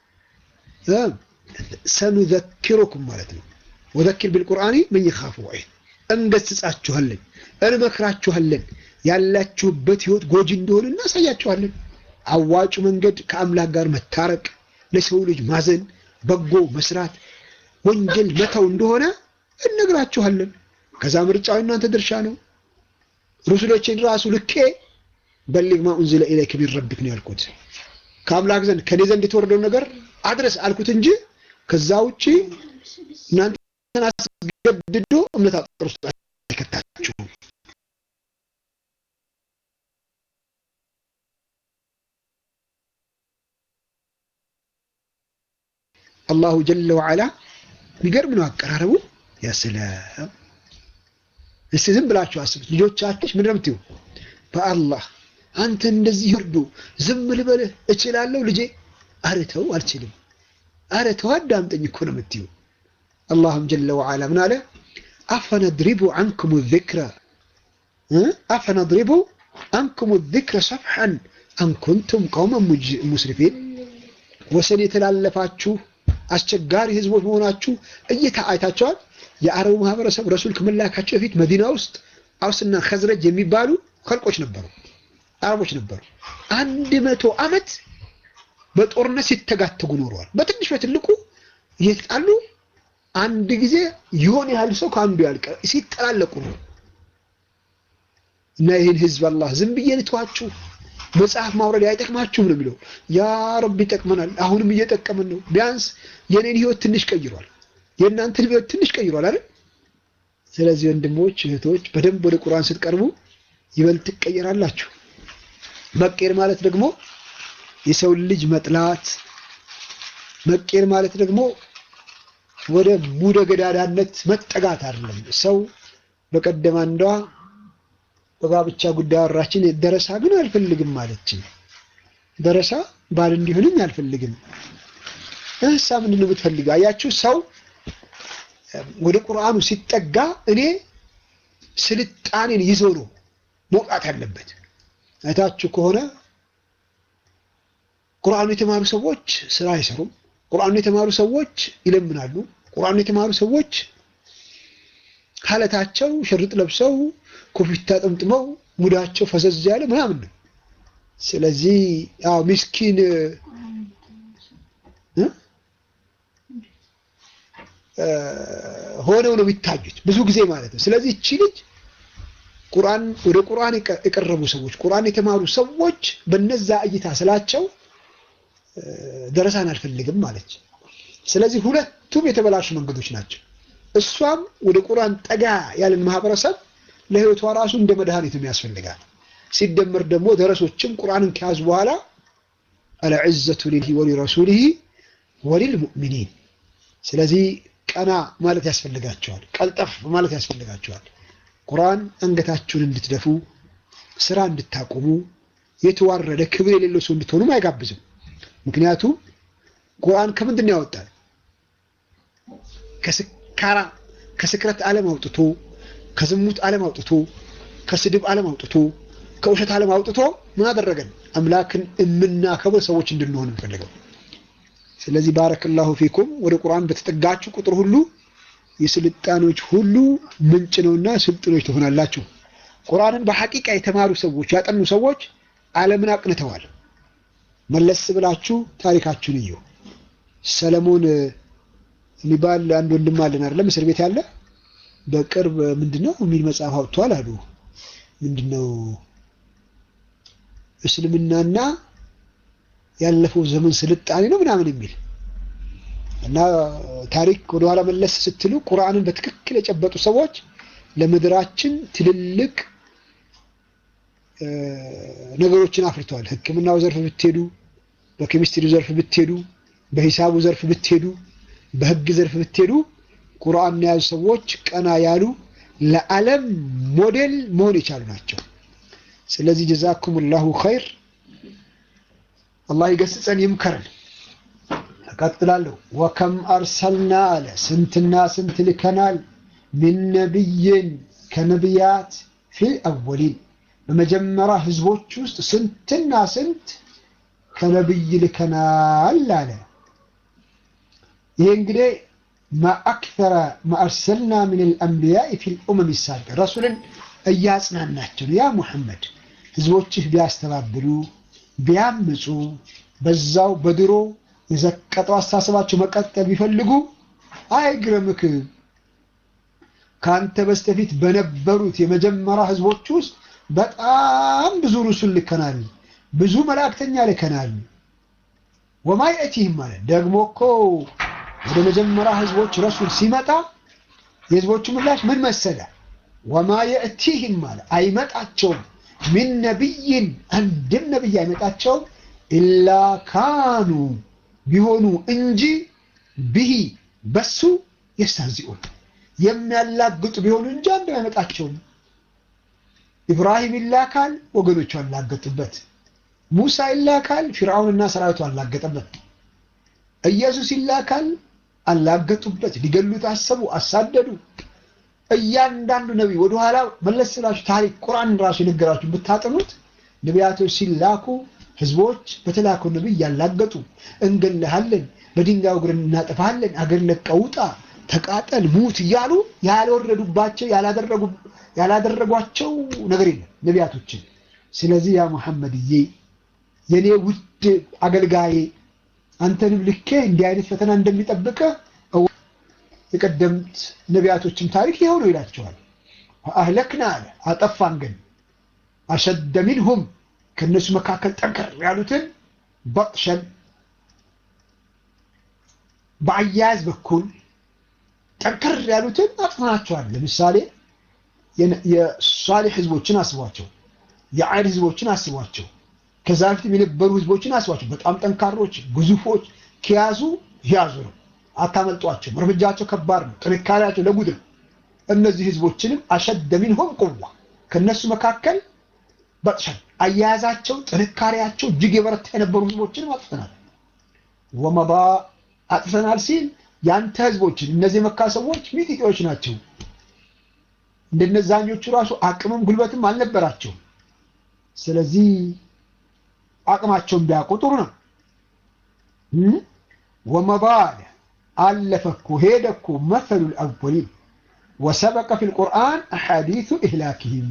ሰኑዘኪሩኩም ማለት ነው። ወዘኪር ቢልቁርአኒ መን ይኻፉ ወዒድ እንገስጻችኋለን፣ እንመክራችኋለን። ያላችሁበት ህይወት ጎጂ እንደሆነ እናሳያችኋለን። አዋጩ መንገድ ከአምላክ ጋር መታረቅ፣ ለሰው ልጅ ማዘን፣ በጎ መስራት፣ ወንጀል መተው እንደሆነ እነግራችኋለን። ከዛ ምርጫው እናንተ ድርሻ ነው። ሩሱሎችን ራሱ ልኬ በሊግ ማ ኡንዚለ ኢለይከ ሚን ረቢክ ነው ያልኩት። ከአምላክ ዘንድ ከኔ ዘንድ የተወረደውን ነገር አድረስ አልኩት እንጂ ከዛ ውጪ እናንተን አስገድዶ እምነት አጥር ውስጥ አይከታችሁም። አላሁ ጀለ ወዓላ የሚገርም ነው አቀራረቡ። ያ ሰላም! እስቲ ዝም ብላችሁ አስቡት። ልጆቻችሁ ምንድን ነው የምትይው? በአላህ አንተ እንደዚህ ይርዱ ዝም ልበልህ እችላለሁ ልጄ? ኧረ ተው አልችልም። ኧረ ተው አዳምጠኝ እኮ ነው የምትይው። አላህም ጀለ ወዓላ ምን አለ? አፈነድሪቡ አንኩም ዚክረ አፈነድሪቡ አንኩም ዚክረ ሰፍሐን አንኩንቱም ቀውመን ሙስሪፊን ወሰን የተላለፋችሁ አስቸጋሪ ህዝቦች መሆናችሁ እይታ አይታቸዋል። የአረቡ ማህበረሰብ ረሱል ከመላካቸው በፊት መዲና ውስጥ አውስና ከዝረጅ የሚባሉ ከልቆች ነበሩ፣ አረቦች ነበሩ። አንድ መቶ ዓመት በጦርነት ሲተጋተጉ ኖረዋል። በትንሽ በትልቁ እየተጣሉ አንድ ጊዜ የሆነ ያህል ሰው ከአንዱ ያልቀ ሲጠላለቁ ነው። እና ይህን ህዝብ አላህ ዝም ብዬ ልተዋችሁ መጽሐፍ ማውረድ አይጠቅማችሁም ነው የሚለው። ያ ረብ ይጠቅመናል። አሁንም እየጠቀመን ነው። ቢያንስ የኔን ህይወት ትንሽ ቀይሯል፣ የእናንተን ህይወት ትንሽ ቀይሯል አይደል? ስለዚህ ወንድሞች እህቶች፣ በደንብ ወደ ቁርአን ስትቀርቡ ይበልጥ ትቀየራላችሁ። መቀየር ማለት ደግሞ የሰው ልጅ መጥላት፣ መቀየር ማለት ደግሞ ወደ ሙደ ገዳዳነት መጠጋት አይደለም። ሰው በቀደም አንዷ በጋብቻ ጉዳይ አወራችን። ደረሳ ግን አልፈልግም ማለችኝ። ደረሳ ባል እንዲሆንም አልፈልግም። እሳ ምንድን ነው የምትፈልገው? አያችሁ፣ ሰው ወደ ቁርአኑ ሲጠጋ እኔ ስልጣኔን ይዞ ነው መውጣት ያለበት። አይታችሁ ከሆነ ቁርአኑ የተማሩ ሰዎች ስራ አይሰሩም። ቁርአኑ የተማሩ ሰዎች ይለምናሉ። ቁርአኑ የተማሩ ሰዎች ካለታቸው ሽርጥ ለብሰው ኮፊታ ጠምጥመው ሙዳቸው ፈዘዝ ያለ ምናምን ነው። ስለዚህ ያው ምስኪን ሆነው ነው የሚታዩት ብዙ ጊዜ ማለት ነው። ስለዚህ እቺ ልጅ ቁርአን ወደ ቁርአን የቀረቡ ሰዎች ቁርአን የተማሩ ሰዎች በነዛ እይታ ስላቸው ደረሳን አልፈልግም ማለች። ስለዚህ ሁለቱም የተበላሹ መንገዶች ናቸው። እሷም ወደ ቁርአን ጠጋ ያለን ማህበረሰብ ለህይወቷ ራሱ እንደ መድኃኒትም ያስፈልጋል። ሲደመር ደግሞ ደረሶችም ቁርአንን ከያዙ በኋላ አልዕዘቱ ሊላሂ ወሊረሱሊሂ ወሊልሙእሚኒን። ስለዚህ ቀና ማለት ያስፈልጋቸዋል፣ ቀልጠፍ ማለት ያስፈልጋቸዋል። ቁርአን አንገታችሁን እንድትደፉ ስራ እንድታቆሙ የተዋረደ ክብር የሌለው ሰው እንድትሆኑም አይጋብዝም። ምክንያቱም ቁርአን ከምንድን ነው ያወጣል? ከስካራ ከስክረት ዓለም አውጥቶ ከዝሙት ዓለም አውጥቶ ከስድብ ዓለም አውጥቶ ከውሸት ዓለም አውጥቶ ምን አደረገን? አምላክን የምናከብር ሰዎች እንድንሆን እንፈልገው። ስለዚህ ባረከላሁ ፊኩም ወደ ቁርአን በተጠጋችሁ ቁጥር ሁሉ የስልጣኖች ሁሉ ምንጭ ነውና ስልጥኖች ትሆናላችሁ። ቁርአንን በሐቂቃ የተማሩ ሰዎች ያጠኑ ሰዎች ዓለምን አቅንተዋል። መለስ ብላችሁ ታሪካችሁን እዩ። ሰለሞን የሚባል አንድ ወንድም አለን አይደለም እስር ቤት ያለ በቅርብ ምንድነው የሚል መጽሐፍ አውጥቷል አሉ። ምንድነው እስልምናና ያለፈው ዘመን ስልጣኔ ነው ምናምን የሚል እና ታሪክ ወደኋላ መለስ ስትሉ ቁርአንን በትክክል የጨበጡ ሰዎች ለምድራችን ትልልቅ ነገሮችን አፍርተዋል። ሕክምናው ዘርፍ ብትሄዱ፣ በኬሚስትሪው ዘርፍ ብትሄዱ፣ በሂሳቡ ዘርፍ ብትሄዱ፣ በህግ ዘርፍ ብትሄዱ ቁርአን የያዙ ሰዎች ቀና ያሉ ለዓለም ሞዴል መሆን የቻሉ ናቸው። ስለዚህ ጀዛኩም ላሁ ኸይር። አላህ ይገስጸን ይምከረን። እቀጥላለሁ። ወከም አርሰልና አለ ስንትና ስንት ልከናል ሚን ነቢይን ከነቢያት ፊል አወሊን በመጀመሪያ ህዝቦች ውስጥ ስንትና ስንት ከነቢይ ልከናል አለ። ይሄ እንግዲህ ማአክተረ ማአርሰልና ምን ልአንቢያኢ ፊ ልኡመም ሳቢቀ ረሱልን እያጽናናቸው ነው። ያ ሙሐመድ ህዝቦችህ ቢያስተባብሉ ቢያምፁ በዛው በድሮ የዘቀጠው አስተሳሰባቸው መቀጠል ቢፈልጉ አይግረምክ። ከአንተ በስተፊት በነበሩት የመጀመሪያ ህዝቦች ውስጥ በጣም ብዙ ሩሱል ልከናል፣ ብዙ መላእክተኛ ልከናል። ወማ የእቲህም ማለት ደግሞ እኮ ወደ መጀመሪያ ህዝቦች ረሱል ሲመጣ የህዝቦቹ ምላሽ ምን መሰለ? ወማ የእቲህም ማለት አይመጣቸውም፣ ሚን ነቢይን አንድም ነቢይ አይመጣቸውም፣ ኢላ ካኑ ቢሆኑ እንጂ ብሂ በሱ የስታዚኡን የሚያላግጡ ቢሆኑ እንጂ አንድ አይመጣቸውም። ኢብራሂም ይላካል፣ ወገኖቹ አላገጡበት። ሙሳ ይላካል፣ ፊርዓውንና ሰራዊቱ አላገጠበት። ኢየሱስ ይላካል፣ አላገጡበት። ሊገሉት አሰቡ፣ አሳደዱ። እያንዳንዱ ነቢይ ወደኋላ መለስ ስላችሁ ታሪክ ቁርአን ራሱ የነገራችሁ ብታጠኑት ነቢያቶች ሲላኩ ህዝቦች በተላከው ነቢይ ያላገጡ እንገልሃለን፣ በድንጋይ እግርን እናጠፋለን፣ አገር ለቀህ ውጣ፣ ተቃጠል፣ ሙት እያሉ ያልወረዱባቸው ያላደረጓቸው ነገር የለም ነቢያቶችን። ስለዚህ ያ ሙሐመድዬ የኔ ውድ አገልጋዬ አንተንም ልኬ እንዲህ አይነት ፈተና እንደሚጠብቀ የቀደምት ነቢያቶችም ታሪክ ይኸው ነው ይላቸዋል። አህለክና አለ አጠፋን ግን አሸደ ሚንሁም ከእነሱ መካከል ጠንከር ያሉትን በጥሸን በአያያዝ በኩል ጠንከር ያሉትን አጥፍናቸዋል። ለምሳሌ የሷሊህ ህዝቦችን አስቧቸው፣ የዓድ ህዝቦችን አስቧቸው፣ ከዛ በፊት የነበሩ ህዝቦችን አስቧቸው። በጣም ጠንካሮች ግዙፎች፣ ከያዙ ያዙ ነው፣ አታመልጧቸውም። እርምጃቸው ከባድ ነው፣ ጥንካሬያቸው ለጉድ ነው። እነዚህ ህዝቦችንም አሸደ ሚንሁም ቁዋ ከእነሱ መካከል በጥሸን አያያዛቸው ጥንካሬያቸው እጅግ የበረታ የነበሩ ህዝቦችንም አጥፍተናል። ወመባ አጥፍተናል ሲል ያንተ ህዝቦችን እነዚህ የመካ ሰዎች ሚጢጢዎች ናቸው። እንደነዛኞቹ ራሱ አቅምም ጉልበትም አልነበራቸውም። ስለዚህ አቅማቸውን ቢያውቁ ጥሩ ነው። ወመባ አለፈ እኮ ሄደ እኮ መሰሉ ልአወሊን ወሰበቀ ፊ ልቁርአን አሓዲቱ ኢህላክህም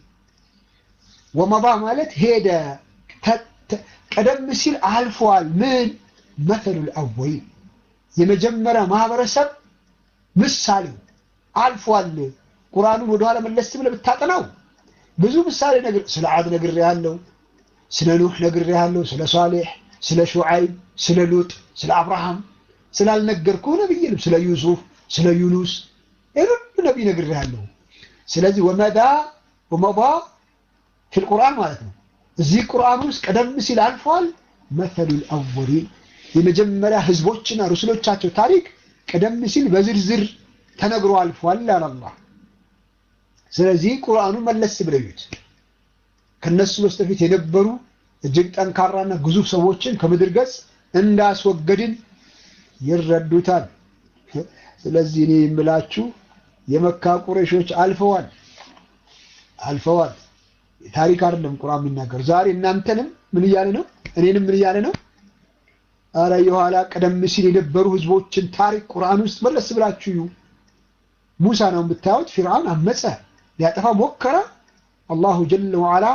ወመባ ማለት ሄደ ቀደም ሲል አልፏል። ምን መሰሉ ልአወሊን የመጀመሪያ ማህበረሰብ ምሳሌው አልፏል። ቁርአኑን ወደኋላ መለስ ብለህ ብታጠናው ብዙ ምሳሌ ነገር ስለ ዓድ ነግሬሃለሁ፣ ስለ ኑህ ነግሬሃለሁ፣ ስለ ሷሌሕ፣ ስለ ሹዓይብ፣ ስለ ሉጥ፣ ስለ አብርሃም ስላልነገርኩህ ነብይንም ስለ ዩሱፍ፣ ስለ ዩኑስ ሁሉ ነቢይ ነግሬሃለሁ። ስለዚህ ወመዳ ወመባ ፊል ቁርአን ማለት ነው። እዚህ ቁርአን ውስጥ ቀደም ሲል አልፏል። መሰሉል አወሊን የመጀመሪያ ህዝቦችና ሩስሎቻቸው ታሪክ ቀደም ሲል በዝርዝር ተነግሮ አልፏል አለ አላህ። ስለዚህ ቁርአኑ መለስ ብለው ይዩት። ከነሱ በስተፊት የነበሩ እጅግ ጠንካራና ግዙፍ ሰዎችን ከምድር ገጽ እንዳስወገድን ይረዱታል። ስለዚህ እኔ የምላችሁ የመካ ቁረሾች አልፈዋል አልፈዋል። ታሪክ አይደለም ቁርአን የሚናገር። ዛሬ እናንተንም ምን እያለ ነው? እኔንም ምን እያለ ነው? አረ የኋላ ቀደም ሲል የነበሩ ህዝቦችን ታሪክ ቁርአን ውስጥ መለስ ብላችሁ እዩ። ሙሳ ነው የምታዩት። ፊርዓውን አመፀ፣ ሊያጠፋ ሞከረ። አላሁ ጀለ ወዓላ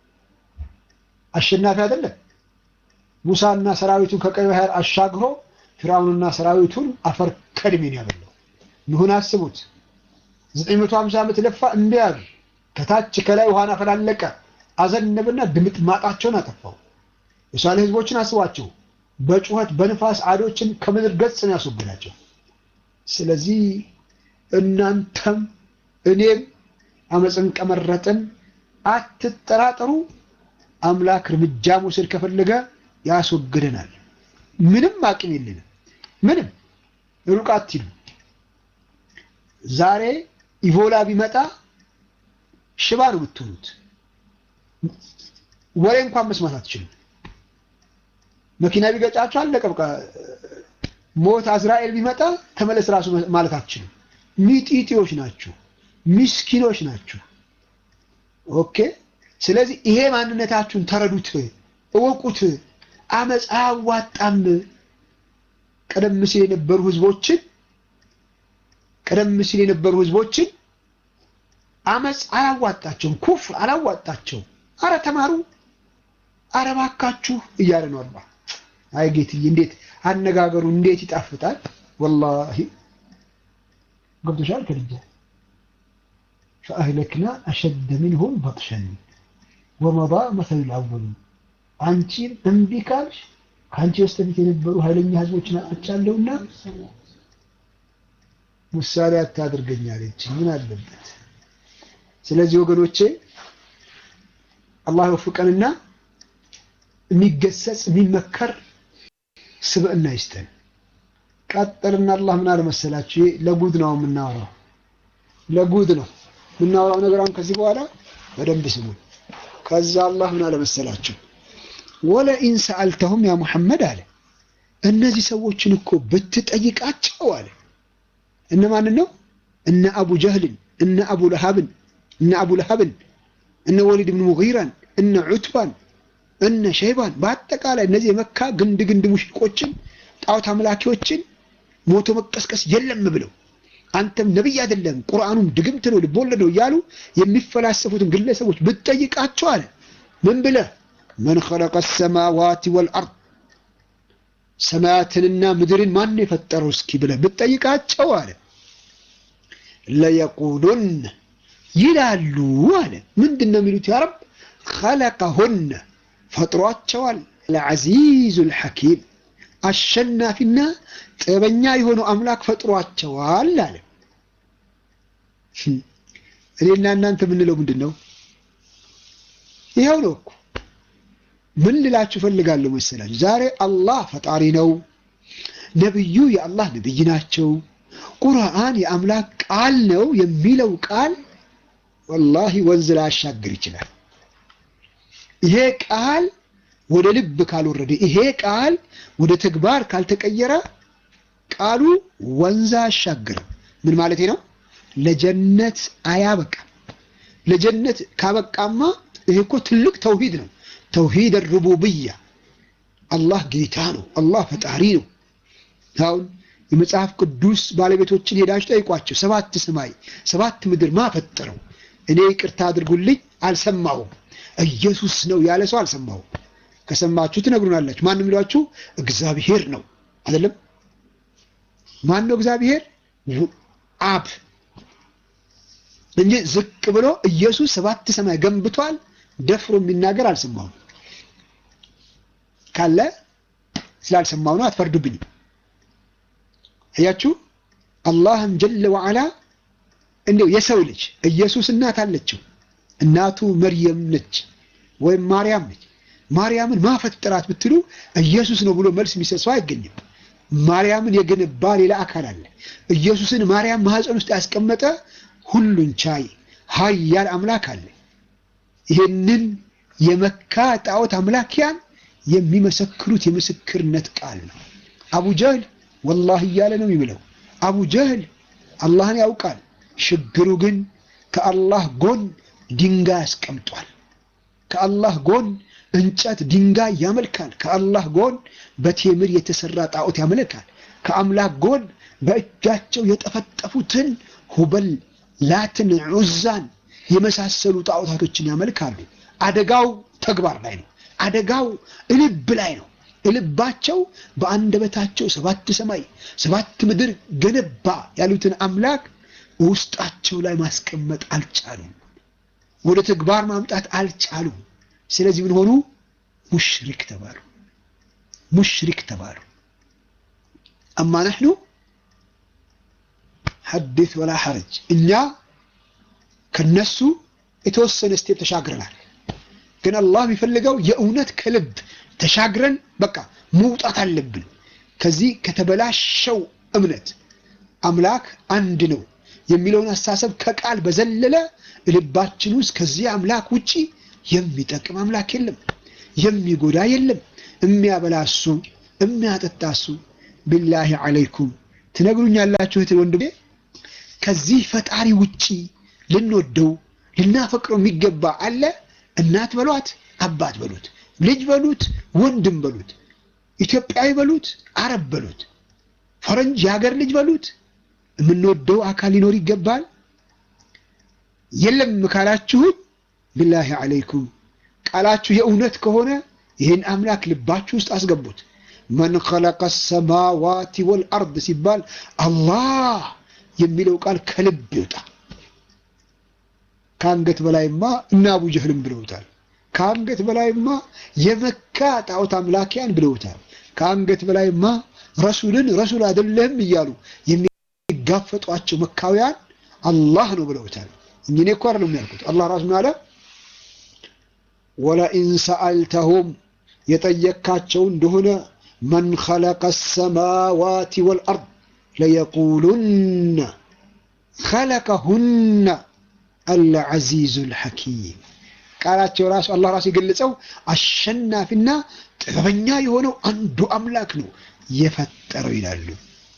አሸናፊ አይደለም። ሙሳና ሰራዊቱን ከቀይ ባህር አሻግሮ ፊርዓውንና ሰራዊቱን አፈር ከድሜ ነው ያበላው። ኑህን አስቡት። 950 ዓመት ለፋ እምቢ አሉ። ከታች ከላይ ውሃን አፈላለቀ፣ አዘነበና ድምጥ ማጣቸውን አጠፋው። የሷሌህ ህዝቦችን አስቧቸው። በጩኸት በንፋስ አዶችን ከምድር ገጽ ነው ያስወግዳቸው። ስለዚህ እናንተም እኔም አመፅን ቀመረጥን አትጠራጠሩ። አምላክ እርምጃ መውሰድ ከፈለገ ያስወግደናል። ምንም አቅም የለንም። ምንም ሩቅ አትሂዱ። ዛሬ ኢቦላ ቢመጣ ሽባ ነው የምትሆኑት። ወሬ እንኳን መስማት አትችሉም። መኪና ቢገጫችሁ አለቀ በቃ። ሞት አዝራኤል ቢመጣ ተመለስ ራሱ ማለት አትችሉም። ሚጢጢዎች ናችሁ፣ ሚስኪኖች ናችሁ። ኦኬ። ስለዚህ ይሄ ማንነታችሁን ተረዱት፣ እወቁት። አመፅ አያዋጣም። ቀደም ሲል የነበሩ ህዝቦችን ቀደም ሲል የነበሩ ህዝቦችን አመፅ አላዋጣቸውም፣ ኩፍር አላዋጣቸውም። አረ ተማሩ፣ አረ ባካችሁ እያለ ነው አላህ። አይ ጌትዬ እንዴት አነጋገሩ እንዴት ይጣፍጣል! ወላሂ ገብቶሻል ከልጃ ፈአህለክና አሸደ ሚንሁም በጥሸን ወመዳ መሰሉ ልአወሊን አንቺን እምቢ ካልሽ ከአንቺ በስተፊት የነበሩ ኃይለኛ ህዝቦችን አጥቻለሁና ምሳሌ አታድርገኛለች። ምን አለበት? ስለዚህ ወገኖቼ አላህ ይወፍቀንና የሚገሰጽ የሚመከር ስብዕና ይስጠን። ቀጥልና አላህ ምን አለ መሰላችሁ? ለጉድ ነው የምናወራው፣ ለጉድ ነው የምናወራው ነገር አሁን ከዚህ በኋላ በደንብ ስሙ። ከዛ አላህ ምን አለ መሰላችሁ? ወለኢን ሰአልተሁም ያ ሙሐመድ አለ እነዚህ ሰዎችን እኮ ብትጠይቃቸው አለ እነማንን ነው? እነ አቡ ጀህልን፣ እነ አቡ ለሃብን፣ እነ አቡ ለሃብን፣ እነ ወሊድ ብን ሙጊራን፣ እነ ዑትባን፣ እነ ሸይባን በአጠቃላይ እነዚህ የመካ ግንድ ግንድ ሙሽቆችን ጣዖት አምላኪዎችን ሞቶ መቀስቀስ የለም ብለው አንተም ነቢይ አይደለም ቁርአኑም ድግምት ነው ልቦለድ ነው እያሉ የሚፈላሰፉትን ግለሰቦች ብትጠይቃቸው አለ ምን ብለህ መን ኸለቀ ሰማዋት ወልአርድ ሰማያትንና ምድርን ማን የፈጠረው እስኪ ብለህ ብትጠይቃቸው አለ ለየቁሉን ይላሉ አለ ምንድን ነው የሚሉት ያ ረብ ኸለቀሁነ ፈጥሯቸዋል ለዐዚዙ ልሐኪም አሸናፊና ጥበበኛ የሆነው አምላክ ፈጥሯቸዋል አለ እኔና እናንተ የምንለው ምንድን ነው ይኸው ነው እኮ ምን ልላችሁ ፈልጋለሁ መሰላችሁ ዛሬ አላህ ፈጣሪ ነው ነብዩ የአላህ ነብይ ናቸው ቁርአን የአምላክ ቃል ነው የሚለው ቃል ወላሂ ወንዝ ላያሻግር ይችላል ይሄ ቃል ወደ ልብ ካልወረደ ይሄ ቃል ወደ ተግባር ካልተቀየረ ቃሉ ወንዝ አያሻግርም ምን ማለት ነው ለጀነት አያበቃም ለጀነት ካበቃማ ይሄ እኮ ትልቅ ተውሂድ ነው ተውሂድ ሩቡብያ አላህ ጌታ ነው አላህ ፈጣሪ ነው አሁን የመጽሐፍ ቅዱስ ባለቤቶችን ሄዳችሁ ጠይቋቸው ሰባት ሰማይ ሰባት ምድር ማፈጠረው እኔ ይቅርታ አድርጉልኝ አልሰማሁም ኢየሱስ ነው ያለ ሰው አልሰማሁም ከሰማችሁ ትነግሩናላችሁ ማን የሚሏችሁ እግዚአብሔር ነው አይደለም ማን ነው እግዚአብሔር አብ እንጂ ዝቅ ብሎ ኢየሱስ ሰባት ሰማይ ገንብቷል ደፍሮ የሚናገር አልሰማሁም ካለ ስላልሰማሁ ነው አትፈርዱብኝም አያችሁ አላህም ጀለ ወዓላ እንደው የሰው ልጅ ኢየሱስ እናት አለችው እናቱ መርየም ነች ወይም ማርያም ነች ማርያምን ማፈጠራት ብትሉ ኢየሱስ ነው ብሎ መልስ የሚሰጥ ሰው አይገኝም ማርያምን የገነባ ሌላ አካል አለ ኢየሱስን ማርያም ማህፀን ውስጥ ያስቀመጠ ሁሉን ቻይ ሀያል አምላክ አለ ይህንን የመካ ጣዖት አምላኪያን የሚመሰክሩት የምስክርነት ቃል ነው አቡ ጀህል ወላሂ እያለ ነው የሚለው አቡ ጀህል አላህን ያውቃል ችግሩ ግን ከአላህ ጎን ድንጋይ አስቀምጧል ከአላህ ጎን እንጨት ድንጋይ ያመልካል ከአላህ ጎን በቴምር የተሰራ ጣዖት ያመልካል ከአምላክ ጎን በእጃቸው የጠፈጠፉትን ሁበል ላትን ዑዛን የመሳሰሉ ጣዖታቶችን ያመልካሉ አደጋው ተግባር ላይ ነው አደጋው እልብ ላይ ነው እልባቸው በአንደበታቸው ሰባት ሰማይ ሰባት ምድር ገነባ ያሉትን አምላክ ውስጣቸው ላይ ማስቀመጥ አልቻሉም ወደ ተግባር ማምጣት አልቻሉም ስለዚህ ምን ሆኑ ሙሽሪክ ተባሉ ሙሽሪክ ተባሉ አማ ነሕኑ ሐዲት ወላ ሐረጅ እኛ ከነሱ የተወሰነ ስቴፕ ተሻግረናል ግን አላህ የሚፈልገው የእውነት ከልብ ተሻግረን በቃ መውጣት አለብን ከዚህ ከተበላሸው እምነት አምላክ አንድ ነው የሚለውን አስተሳሰብ ከቃል በዘለለ ልባችን ውስጥ ከዚህ አምላክ ውጪ የሚጠቅም አምላክ የለም የሚጎዳ የለም የሚያበላ እሱ የሚያጠጣ እሱ ቢላሂ አለይኩም ትነግሩኛላችሁ እህት ወንድሜ ከዚህ ፈጣሪ ውጪ ልንወደው ልናፈቅረው የሚገባ አለ እናት በሏት አባት በሉት ልጅ በሉት ወንድም በሉት ኢትዮጵያዊ በሉት አረብ በሉት ፈረንጅ የሀገር ልጅ በሉት የምንወደው አካል ሊኖር ይገባል የለም ካላችሁኝ ቢላሂ አለይኩም ቃላችሁ የእውነት ከሆነ ይህን አምላክ ልባችሁ ውስጥ አስገቡት። መን ኸለቀ ሰማዋቲ ወልአርድ ሲባል አላህ የሚለው ቃል ከልብ ይውጣ። ከአንገት በላይማ እና አቡ ጀህልም ብለውታል። ከአንገት በላይማ የመካ ጣዖት አምላኪያን ብለውታል። ከአንገት በላይማ ረሱልን ረሱል አይደለህም እያሉ የሚጋፈጧቸው መካውያን አላህ ነው ብለውታል። እንጂ እኔ እኮ አይደለም ያልኩት። አላህ ራሱ አለ ወለኢን ሰአልተሁም የጠየካቸው እንደሆነ መን ኸለቀ ሰማዋቲ ወልአርድ ለየቁሉነ ኸለቀሁነ አልዐዚዙል ሐኪም ቃላቸው ራሱ አላህ ራሱ የገለጸው አሸናፊና ጥበበኛ የሆነው አንዱ አምላክ ነው የፈጠረው ይላሉ።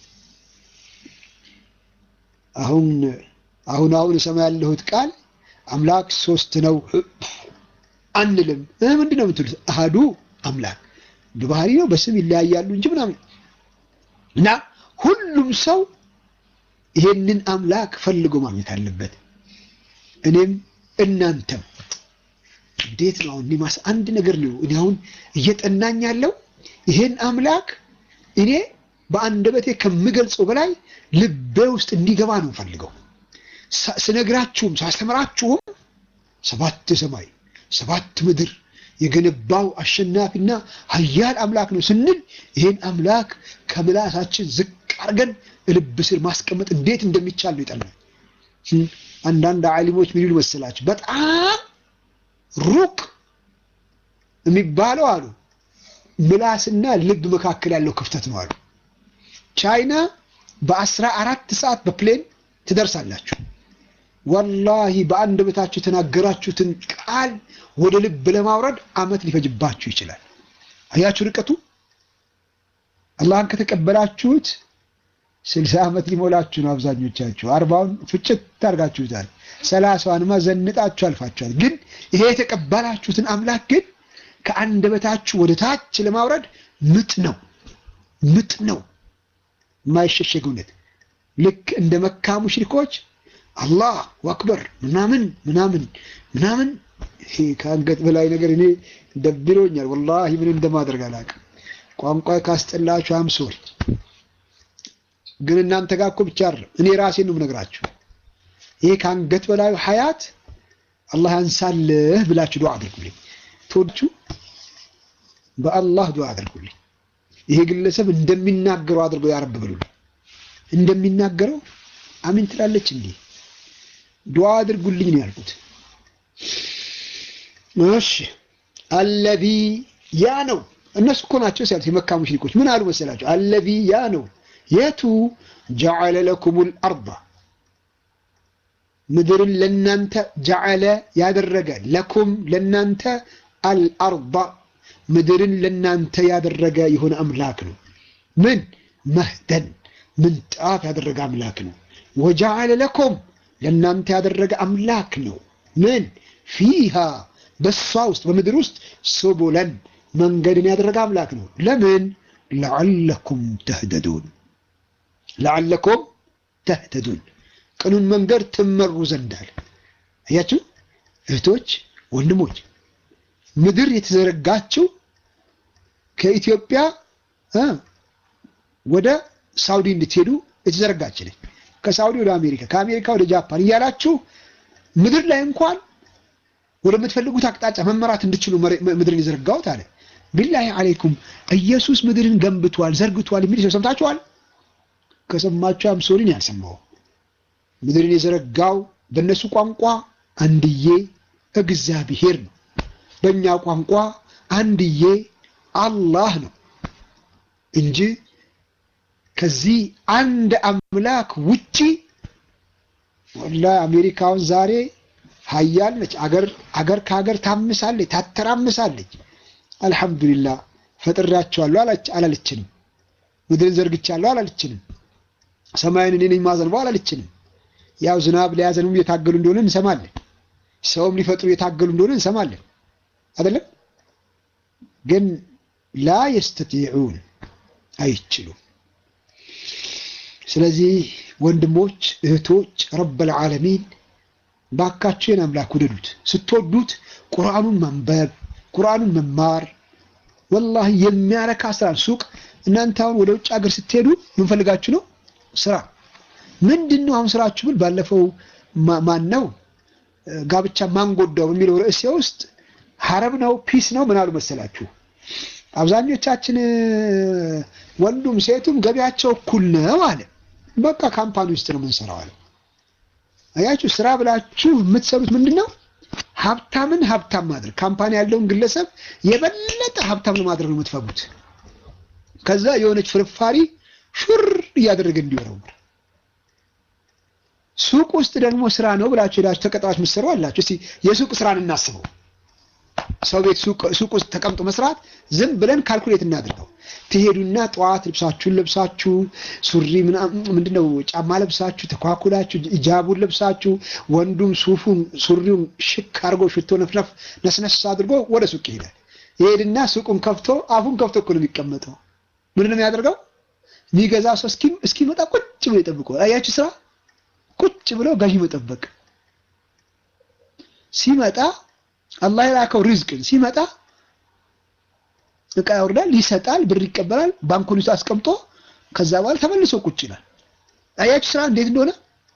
አሁን አሁን አሁን እሰማ ያለሁት ቃል አምላክ ሶስት ነው አንልም። ምንድን ነው የምትሉት? አሃዱ አምላክ በባህሪ ነው በስም ይለያያሉ እንጂ ምናምን እና ሁሉም ሰው ይሄንን አምላክ ፈልጎ ማግኘት አለበት። እኔም እናንተም እንዴት ነው አሁን ማስ አንድ ነገር ነው እኔ አሁን እየጠናኝ ያለው ይሄን አምላክ እኔ በአንደበቴ ከምገልጸው በላይ ልቤ ውስጥ እንዲገባ ነው ፈልገው ስነግራችሁም ሳስተምራችሁም ሰባት ሰማይ ሰባት ምድር የገነባው አሸናፊና ኃያል አምላክ ነው ስንል ይሄን አምላክ ከምላሳችን ዝቅ አድርገን ልብ ስር ማስቀመጥ እንዴት እንደሚቻል ነው ይጠናል። አንዳንድ ዓሊሞች ምን ይሉ መሰላችሁ? በጣም ሩቅ የሚባለው አሉ ምላስና ልብ መካከል ያለው ክፍተት ነው አሉ። ቻይና በአስራ አራት ሰዓት በፕሌን ትደርሳላችሁ። ወላሂ በአንደበታችሁ የተናገራችሁትን ቃል ወደ ልብ ለማውረድ አመት ሊፈጅባችሁ ይችላል። አያችሁ ርቀቱ። አላህን ከተቀበላችሁት ስልሳ ዓመት ሊሞላችሁ ነው አብዛኞቻችሁ። አርባውን ፍጭት ታርጋችሁታል። ሰላሳዋንማ ዘንጣችሁ አልፋችኋል። ግን ይሄ የተቀበላችሁትን አምላክ ግን ከአንደበታችሁ ወደ ታች ለማውረድ ምጥ ነው ምጥ ነው የማይሸሸግ እውነት ልክ እንደ መካ ሙሽሪኮች አላህ አክበር ምናምን ምናምን ምናምን ይሄ ከአንገት በላይ ነገር እኔ ደብሮኛል። ወላሂ ምን እንደማደርግ አላውቅም። ቋንቋ ካስጠላችሁ አምሶሪ ግን እናንተ ጋር እኮ ብቻ አይደለም እኔ ራሴን ነው የምነግራችሁ። ይሄ ከአንገት በላዩ ሀያት አላህ ያንሳልህ ብላችሁ ዱዓ አድርጉልኝ። ተወዳችሁ በአላህ ዱዓ አድርጉልኝ። ይሄ ግለሰብ እንደሚናገረው አድርገው ያረብ ብሉልኝ። እንደሚናገረው አሚን ትላለች እንዴ? ዱዓ አድርጉልኝ ነው ያልኩት። እሺ አለዚ ያ ነው እነሱ እኮ ናቸው ሲያሉት የመካ ሙሽሪኮች ምን አሉ መሰላቸው? አለዚ ያ ነው የቱ ጀዐለ ለኩሙል አርዳ ምድርን ለናንተ ጀዐለ ያደረገ ለኩም ለናንተ አልአርዳ ምድርን ለናንተ ያደረገ የሆነ አምላክ ነው። ምን መህደን ምንጣፍ ያደረገ አምላክ ነው። ወጀዐለ ለኩም ለናንተ ያደረገ አምላክ ነው። ምን ፊሃ በሷ ውስጥ በምድር ውስጥ ሱቡለን መንገድን ያደረገ አምላክ ነው። ለምን ለዓለኩም ተህደዱን ለዓለኩም ተህተዱን ቅኑን መንገድ ትመሩ ዘንድ አለ። አያችሁ እህቶች፣ ወንድሞች ምድር የተዘረጋችው ከኢትዮጵያ ወደ ሳውዲ እንድትሄዱ የተዘረጋች ነች። ከሳውዲ ወደ አሜሪካ፣ ከአሜሪካ ወደ ጃፓን እያላችሁ ምድር ላይ እንኳን ወደምትፈልጉት አቅጣጫ መመራት እንድችሉ ምድርን የዘረጋሁት አለ። ቢላሂ አለይኩም ኢየሱስ ምድርን ገንብቷል፣ ዘርግቷል የሚል ሰው ሰምታችኋል? ከሰማችሁ አምሶሪን ያልሰማው ምድርን የዘረጋው በእነሱ ቋንቋ አንድዬ እግዚአብሔር ነው። በእኛ ቋንቋ አንድዬ አላህ ነው እንጂ ከዚህ አንድ አምላክ ውጪ ወላሂ አሜሪካውን ዛሬ ሀያል ነች። አገር አገር ከሀገር ታምሳለች፣ ታተራምሳለች። አልሐምዱሊላህ ፈጥሬያቸዋለሁ አላለችንም። ምድርን ዘርግቻለሁ አላለችንም። ሰማይን እኔ ነኝ ማዘንበው አላለችንም። ያው ዝናብ ሊያዘንቡ እየታገሉ እንደሆነ እንሰማለን። ሰውም ሊፈጥሩ እየታገሉ እንደሆነ እንሰማለን። አይደለም ግን ላ የስተጢዑን አይችሉም። ስለዚህ ወንድሞች እህቶች፣ ረበል ዓለሚን ባካችሁን አምላክ ውደዱት። ስትወዱት ቁርአኑን ማንበብ ቁርአኑን መማር ወላሂ የሚያረካ ስራ ሱቅ እናንተ አሁን ወደ ውጭ ሀገር ስትሄዱ ምን ፈልጋችሁ ነው? ስራ ምንድን ነው አሁን ስራችሁ ብል ባለፈው ማን ነው ጋብቻ ማንጎዳው በሚለው ርዕሴ ውስጥ ሀረብ ነው ፒስ ነው ምን አሉ መሰላችሁ? አብዛኞቻችን ወንዱም ሴቱም ገቢያቸው እኩል ነው አለ። በቃ ካምፓኒ ውስጥ ነው የምንሰራው አለ። አያችሁ ስራ ብላችሁ የምትሰሩት ምንድን ነው? ሀብታምን ሀብታም ማድረግ ካምፓኒ ያለውን ግለሰብ የበለጠ ሀብታም ለማድረግ ነው የምትፈጉት። ከዛ የሆነች ፍርፋሪ ሹር እያደረገ እንዲወረውር ሱቅ ውስጥ ደግሞ ስራ ነው ብላችሁ ሄዳችሁ ተቀጥራችሁ የምትሰሩ አላችሁ። እስቲ የሱቅ ስራን እናስበው። ሰው ቤት ሱቅ ውስጥ ተቀምጦ መስራት ዝም ብለን ካልኩሌት እናድርገው። ትሄዱና ጠዋት ልብሳችሁን ለብሳችሁ ሱሪ ምንድነው ጫማ ለብሳችሁ ተኳኩላችሁ ሂጃቡን ለብሳችሁ ወንዱም ሱፉን ሱሪውን ሽክ አድርጎ ሽቶ ነፍነፍ ነስነስ አድርጎ ወደ ሱቅ ይሄዳል። ይሄድና ሱቁን ከፍቶ አፉን ከፍቶ እኮ ነው የሚቀመጠው። ምንድን ነው የሚያደርገው? የሚገዛ ሰው እስኪመጣ ቁጭ ብሎ ይጠብቀዋል። አያችሁ ስራ ቁጭ ብሎ ገዢ መጠበቅ። ሲመጣ አላህ የላከው ሪዝቅን ሲመጣ እቃ ያወርዳል፣ ይሰጣል፣ ብር ይቀበላል፣ ባንኩን ውስጥ አስቀምጦ ከዛ በኋላ ተመልሶ ቁጭ ይላል። አያችሁ ስራ እንዴት እንደሆነ።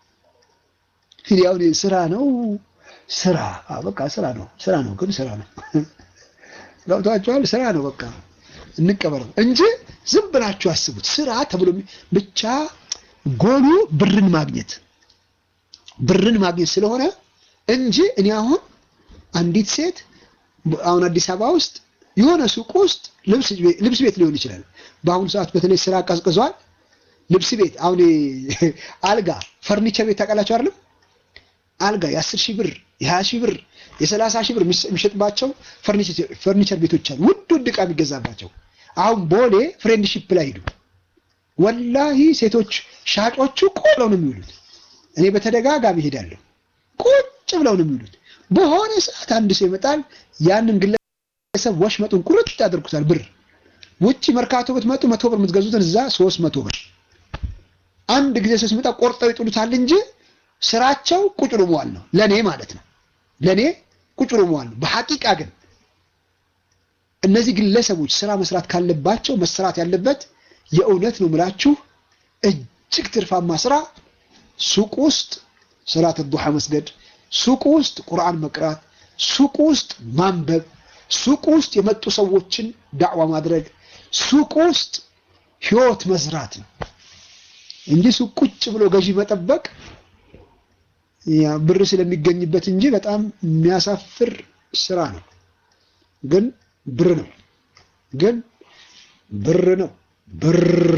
ያው ስራ ነው ስራ በቃ ስራ ነው ስራ ነው ግን ስራ ነው ገብቷችኋል? ስራ ነው በቃ እንቀበለው እንጂ ዝም ብላችሁ አስቡት። ስራ ተብሎ ብቻ ጎሉ ብርን ማግኘት ብርን ማግኘት ስለሆነ እንጂ እኔ አሁን አንዲት ሴት አሁን አዲስ አበባ ውስጥ የሆነ ሱቅ ውስጥ ልብስ ቤት ሊሆን ይችላል። በአሁኑ ሰዓት በተለይ ስራ ቀዝቅዟል። ልብስ ቤት አሁን አልጋ ፈርኒቸር ቤት ታውቃላችሁ አይደለም? አልጋ የአስር ሺህ ብር የሀያ ሺህ ብር የሰላሳ ሺህ ብር የሚሸጥባቸው ፈርኒቸር ቤቶች አሉ። ውድ ውድ ዕቃ የሚገዛባቸው። አሁን ቦሌ ፍሬንድሺፕ ላይ ሂዱ። ወላሂ ሴቶች ሻጮቹ ቆለው ነው የሚውሉት። እኔ በተደጋጋሚ ሄዳለሁ። ቁጭ ብለው ነው የሚውሉት። በሆነ ሰዓት አንድ ሰው ይመጣል። ያንን ግለሰብ ወሽመጡን ቁርጥ ያደርጉታል። ብር ውጭ መርካቶ ብትመጡ መቶ ብር የምትገዙትን እዛ ሶስት መቶ ብር አንድ ጊዜ ሰው ሲመጣ ቆርጠው ይጥሉታል እንጂ ስራቸው ቁጭ ብሎ መዋል ነው። ለኔ ማለት ነው። ለኔ ቁጭ ብሎ መዋል ነው። በሐቂቃ ግን እነዚህ ግለሰቦች ስራ መስራት ካለባቸው መስራት ያለበት የእውነት ነው ምላችሁ እጅግ ትርፋማ ስራ ሱቅ ውስጥ ሰላት ዱሃ መስገድ፣ ሱቅ ውስጥ ቁርአን መቅራት፣ ሱቅ ውስጥ ማንበብ፣ ሱቅ ውስጥ የመጡ ሰዎችን ዳዕዋ ማድረግ፣ ሱቅ ውስጥ ህይወት መስራት ነው እንጂ ሱቅ ቁጭ ብሎ ገዢ መጠበቅ ያ ብር ስለሚገኝበት እንጂ በጣም የሚያሳፍር ስራ ነው። ግን ብር ነው። ግን ብር ነው። ብር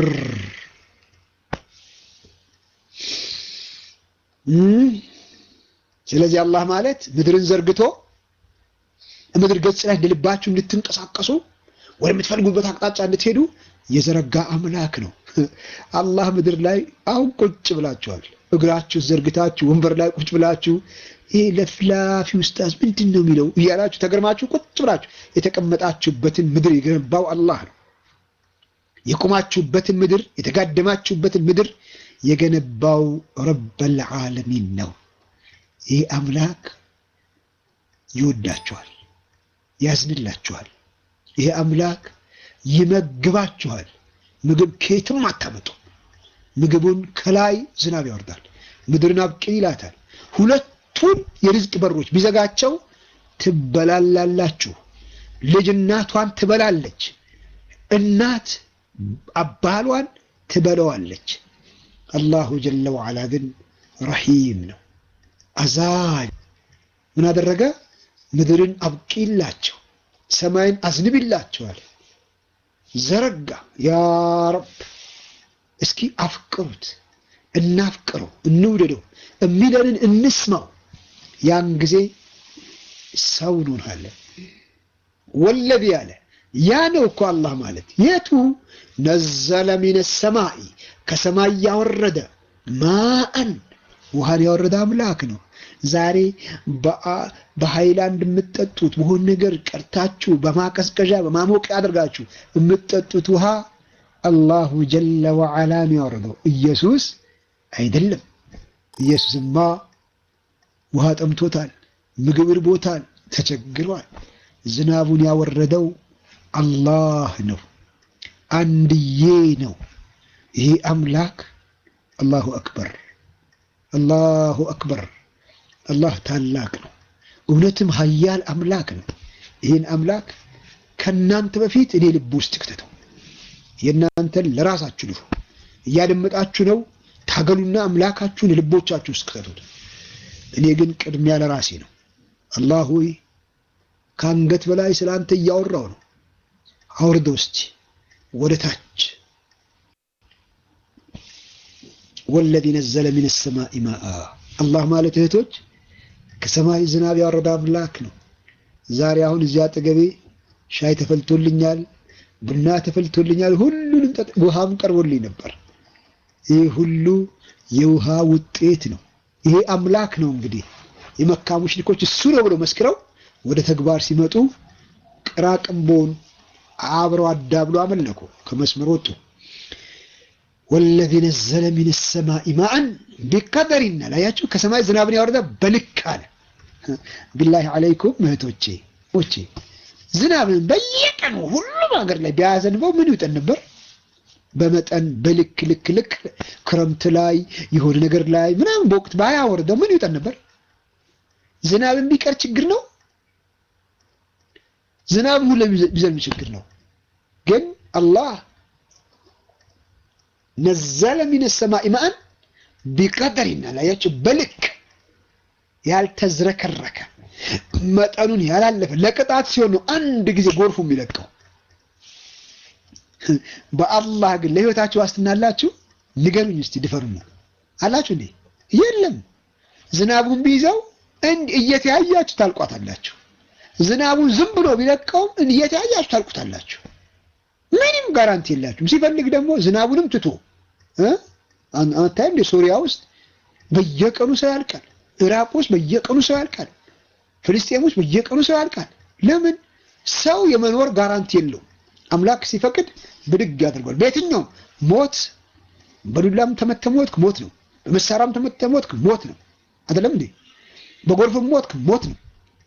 ስለዚህ አላህ ማለት ምድርን ዘርግቶ ምድር ገጽ ላይ እንደልባችሁ እንድትንቀሳቀሱ ወደምትፈልጉበት አቅጣጫ እንድትሄዱ የዘረጋ አምላክ ነው። አላህ ምድር ላይ አሁን ቁጭ ብላችኋል። እግራችሁ ዘርግታችሁ ወንበር ላይ ቁጭ ብላችሁ ይሄ ለፍላፊ ውስጣዝ ምንድን ነው የሚለው እያላችሁ ተገርማችሁ ቁጭ ብላችሁ የተቀመጣችሁበትን ምድር የገነባው አላህ ነው። የቆማችሁበትን ምድር የተጋደማችሁበትን ምድር የገነባው ረበል ዓለሚን ነው። ይህ አምላክ ይወዳችኋል፣ ያዝንላችኋል። ይህ አምላክ ይመግባችኋል። ምግብ ከየትም አታመጡ። ምግቡን ከላይ ዝናብ ያወርዳል፣ ምድርን አብቅል ይላታል። ሁለቱን የርዝቅ በሮች ቢዘጋቸው ትበላላላችሁ። ልጅ እናቷን ትበላለች፣ እናት አባሏን ትበለዋለች። አላሁ ጀለ ወዓላ ግን ረሂም ነው፣ አዛኝ። ምን አደረገ? ምድርን አብቂላቸው፣ ሰማይን አዝንብላቸዋል። ዘረጋ። ያ ረብ እስኪ አፍቅሩት፣ እናፍቅረው፣ እንውደደው፣ የሚለንን እንስማው። ያን ጊዜ ሰው እንሆናለን። ወለዚ ያለ ያ ነው እኮ አላህ ማለት የቱ ነዘለ ሚነ ሰማይ ከሰማይ ያወረደ ማአን ውሃን ያወረደ አምላክ ነው። ዛሬ በሃይላንድ የምትጠጡት በሆን ነገር ቀርታችሁ በማቀዝቀዣ በማሞቅ አድርጋችሁ የምትጠጡት ውሃ አላሁ ጀለ ወዓላ ነው ያወረደው። ኢየሱስ አይደለም። ኢየሱስማ ውሃ ጠምቶታል፣ ምግብ ርቦታል፣ ተቸግሯል። ዝናቡን ያወረደው አላህ ነው፣ አንድዬ ነው። ይሄ አምላክ አላሁ አክበር፣ አላሁ አክበር። አላህ ታላቅ ነው፣ እውነትም ሀያል አምላክ ነው። ይህን አምላክ ከእናንተ በፊት እኔ ልብ ውስጥ ክተተው። የእናንተን ለራሳችሁ ልፉ። እያደመጣችሁ ነው። ታገሉና አምላካችሁን ልቦቻችሁ ውስጥ ክተቱት። እኔ ግን ቅድሚያ ለራሴ ነው። አላህ ሆይ ከአንገት በላይ ስለ አንተ እያወራው ነው። አውርደው እስቲ ወደ ታች። ወለዚ ነዘለ ሚነ ሰማኢ ማአ አላህ ማለት እህቶች ከሰማይ ዝናብ ያወረደ አምላክ ነው። ዛሬ አሁን እዚያ አጠገቤ ሻይ ተፈልቶልኛል፣ ቡና ተፈልቶልኛል፣ ሁሉንም ውሃም ቀርቦልኝ ነበር። ይህ ሁሉ የውሃ ውጤት ነው። ይሄ አምላክ ነው። እንግዲህ የመካ ሙሽሪኮች እሱ ነው ብለው መስክረው ወደ ተግባር ሲመጡ ቅራቅንቦን አብረው አዳብሎ አመለኩ፣ ከመስመር ወጡ። ወለዚ ነዘለ ሚነ ሰማኢ ማአን ቢቀደሪና ላያችሁ ከሰማይ ዝናብን ያወረደ በልክ አለ። ቢላሂ አለይኩም እህቶቼ ሞቼ ዝናብን በየቀኑ ሁሉም ሀገር ላይ ቢያዘንበው ምን ይውጠን ነበር? በመጠን በልክ ልክ ልክ ክረምት ላይ የሆነ ነገር ላይ ምናምን በወቅት ባያወርደው ምን ይውጠን ነበር? ዝናብ የሚቀር ችግር ነው። ዝናብ ሁሉ ቢዘንብ ችግር ነው። ግን አላህ ነዘለ ሚነ ሰማኢ ማአን ቢቀደሪና ላያቸው በልክ ያልተዝረከረከ መጠኑን ያላለፈ ለቅጣት ሲሆን ነው አንድ ጊዜ ጎርፉ የሚለቀው። በአላህ ግን ለህይወታችሁ ዋስትና አላችሁ? ንገሩኝ እስቲ ድፈሩኝ። አላችሁ እንዴ? የለም። ዝናቡን ቢይዘው እየተያያችሁ ታልቋታላችሁ። ዝናቡን ዝም ብሎ ቢለቀውም እየተያያችሁ ታልቁታላችሁ። ምንም ጋራንቲ የላችሁም። ሲፈልግ ደግሞ ዝናቡንም ትቶ አታይም እንደ ሶሪያ ውስጥ በየቀኑ ሰው ያልቃል። ኢራቅ ውስጥ በየቀኑ ሰው ያልቃል። ፍልስጤም ውስጥ በየቀኑ ሰው ያልቃል። ለምን? ሰው የመኖር ጋራንቲ የለውም። አምላክ ሲፈቅድ ብድግ ያደርገዋል። በየትኛውም ሞት፣ በዱላም ተመተህ ሞትክ ሞት ነው። በመሳሪያም ተመተህ ሞትክ ሞት ነው። አይደለም እንዴ? በጎርፍም ሞትክ ሞት ነው።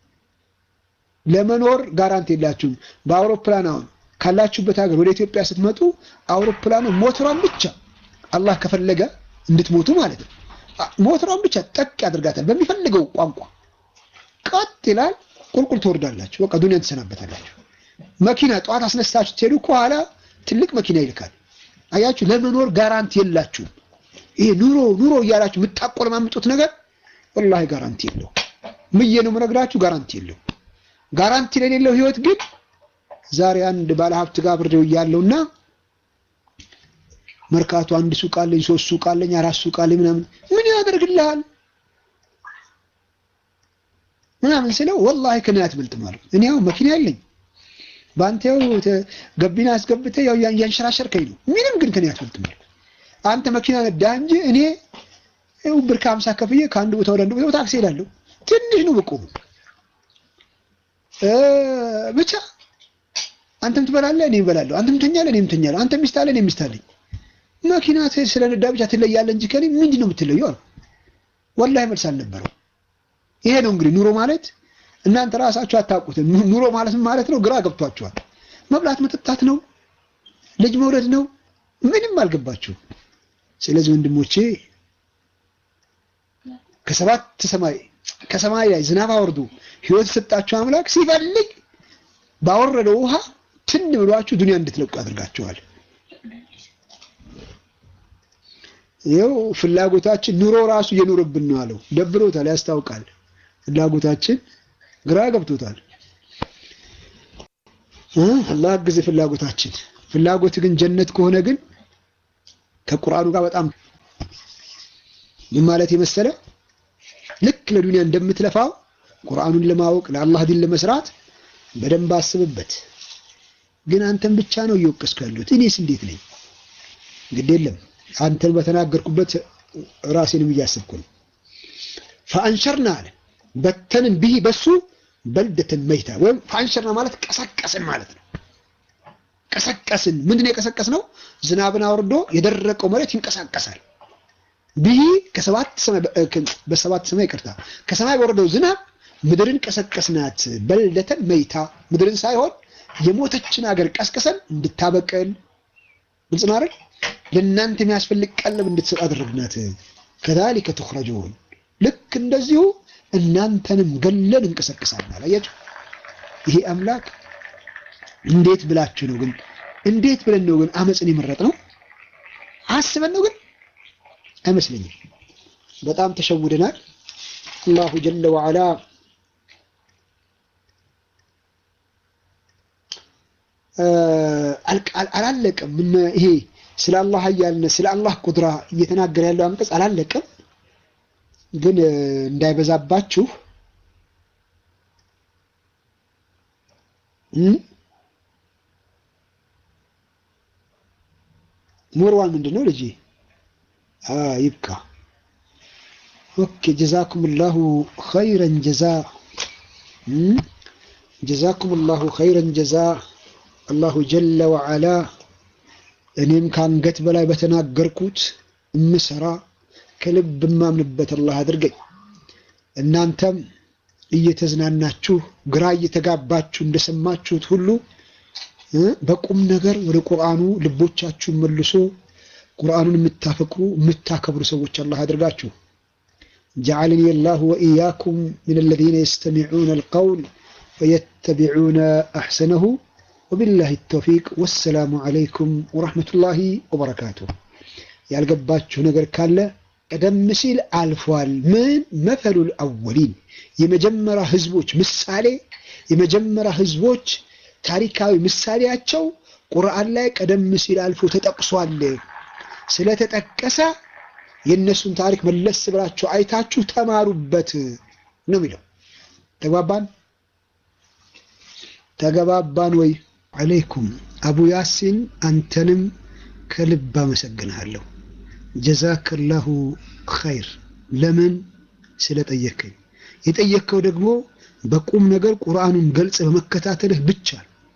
ለመኖር ጋራንቲ የላችሁም። በአውሮፕላን አሁን ካላችሁበት ሀገር ወደ ኢትዮጵያ ስትመጡ አውሮፕላኑ ሞተሯን ብቻ አላህ ከፈለገ እንድትሞቱ ማለት ነው። ሞተሯን ብቻ ጠቅ ያደርጋታል በሚፈልገው ቋንቋ ቀጥ ይላል። ቁልቁል ትወርዳላችሁ። በቃ ዱንያን ትሰናበታላችሁ። መኪና ጠዋት አስነስታችሁ ትሄዱ ከኋላ ትልቅ መኪና ይልካል። አያችሁ፣ ለመኖር ጋራንቲ የላችሁም። ይሄ ኑሮ ኑሮ እያላችሁ የምታቆለማምጡት ነገር ወላሂ ጋራንቲ የለው። ምዬ ነው የምነግራችሁ፣ ጋራንቲ የለው። ጋራንቲ ለሌለው ህይወት ግን ዛሬ አንድ ባለሀብት ጋር ብሬው እያለውና መርካቶ አንድ ሱቅ አለኝ፣ ሶስት ሱቅ አለኝ፣ አራት ሱቅ አለኝ ምናምን ምን ያደርግልሃል ምናምን ስለው ወላሂ ከኔ አትበልጥም አለው። እኔ ያው መኪና የለኝ በአንተ ያው ገቢና አስገብተህ ያው እያንሸራሸርከኝ ነው። ምንም ግን ከኔ አትበልጥም አለው። አንተ መኪና ነዳህ እንጂ እኔ ያው ብር ከሀምሳ ከፍዬ ከአንድ ቦታ ወደ አንድ ቦታ ታክሲ እሄዳለሁ። ትንሽ ነው በቆሙ ብቻ አንተም ትበላለህ፣ እኔም እበላለሁ። አንተም ትተኛለህ፣ እኔም እተኛለሁ። አንተም ሚስት አለህ፣ እኔም ሚስት አለኝ። መኪና ስለነዳ ብቻ ትለያለህ እንጂ ከኔ ምንድን ነው የምትለየው አሉ። ወላሂ መልስ አልነበረው። ይሄ ነው እንግዲህ ኑሮ ማለት። እናንተ ራሳችሁ አታውቁትም። ኑሮ ማለት ምን ማለት ነው? ግራ ገብቷችኋል። መብላት መጠጣት ነው፣ ልጅ መውለድ ነው። ምንም አልገባችሁም። ስለዚህ ወንድሞቼ ከሰባት ሰማይ ከሰማይ ላይ ዝናብ አወርዶ ህይወት የሰጣችሁ አምላክ ሲፈልግ ባወረደው ውሃ ትን ብሏችሁ ዱንያ እንድትለቁ አድርጋችኋል። ይኸው ፍላጎታችን ኑሮ ራሱ እየኖረብን ነው አለው። ደብሮታል፣ ያስታውቃል። ፍላጎታችን ግራ ገብቶታል። አላህ ጊዜ ፍላጎታችን ፍላጎት ግን ጀነት ከሆነ ግን ከቁርአኑ ጋር በጣም ምን ማለት የመሰለ ልክ ለዱንያ እንደምትለፋው ቁርአኑን ለማወቅ ለአላህ ዲን ለመስራት በደንብ አስብበት። ግን አንተን ብቻ ነው እየወቀስኩ ያለሁት። እኔስ እንዴት ነኝ? ግድ የለም አንተን በተናገርኩበት ራሴንም እያስብኩ ነው። ፈአንሸርና አለ በተንን ብሂ በሱ በልደትን መይታ ወይም ፈአንሸርና ማለት ቀሰቀስን ማለት ነው። ቀሰቀስን። ምንድን ነው የቀሰቀስ ነው? ዝናብን አውርዶ የደረቀው መሬት ይንቀሳቀሳል። ብሂ ከሰባት ሰማይ በሰባት ሰማይ ይቅርታ ከሰማይ በወረደው ዝናብ ምድርን ቀሰቀስናት በልደተን መይታ ምድርን ሳይሆን የሞተችን ሀገር ቀስቅሰን እንድታበቅል ግልጽ ነው አይደል? ለእናንተ የሚያስፈልግ ቀለብ እንድትሰጥ አደረግናት። ከዛሊከ ትኽረጁን ልክ እንደዚሁ እናንተንም ገለን እንቀሰቅሳለን። አላያችሁ? ይሄ አምላክ እንዴት ብላችሁ ነው ግን እንዴት ብለን ነው ግን አመፅን የመረጥ ነው? አስበን ነው ግን አይመስለኝም። በጣም ተሸውደናል። አላሁ ጀለ ወዐላ አላለቀም። ይሄ ስለ አላህ ኃያልነት ስለ አላህ ቁድራ እየተናገረ ያለው አንቀጽ አላለቀም። ግን እንዳይበዛባችሁ ሞርዋን ምንድን ነው ልጄ? ይብቃ። ኦኬ ጀዛኩም ላሁ ኸይረን ጀዛ ጀዛኩም ላሁ ኸይረን ጀዛ አላሁ ጀለ ወዐላ እኔም ከአንገት በላይ በተናገርኩት እምሰራ ከልብ የማምንበት አላህ አድርገኝ። እናንተም እየተዝናናችሁ ግራ እየተጋባችሁ እንደሰማችሁት ሁሉ በቁም ነገር ወደ ቁርአኑ ልቦቻችሁን መልሶ ቁርአኑን የምታፈቅሩ የምታከብሩ ሰዎች አላህ አድርጋችሁ። ጀዐለኒ አላሁ ወኢያኩም ሚነ አለዚነ የስተሚዑነ አልቀውል ወየተቢዑነ አሕሰነሁ ወቢላሂ ተውፊቅ ወሰላሙ ዓለይኩም ወረሕመቱላሂ ወበረካቱ። ያልገባችሁ ነገር ካለ ቀደም ሲል አልፏል። ምን መተሉል አወሊን የመጀመሪያ ህዝቦች ምሳሌ የመጀመሪያ ህዝቦች ታሪካዊ ምሳሌያቸው ቁርአን ላይ ቀደም ሲል አልፎ ተጠቅሷል። ስለተጠቀሰ የእነሱን ታሪክ መለስ ብላችሁ አይታችሁ ተማሩበት ነው የሚለው። ተግባባን? ተገባባን ወይ? አለይኩም አቡ ያሲን አንተንም ከልብ አመሰግንሃለሁ። ጀዛከላሁ ኸይር። ለምን ስለጠየከኝ። የጠየከው ደግሞ በቁም ነገር ቁርአኑን ገልጽ በመከታተልህ ብቻ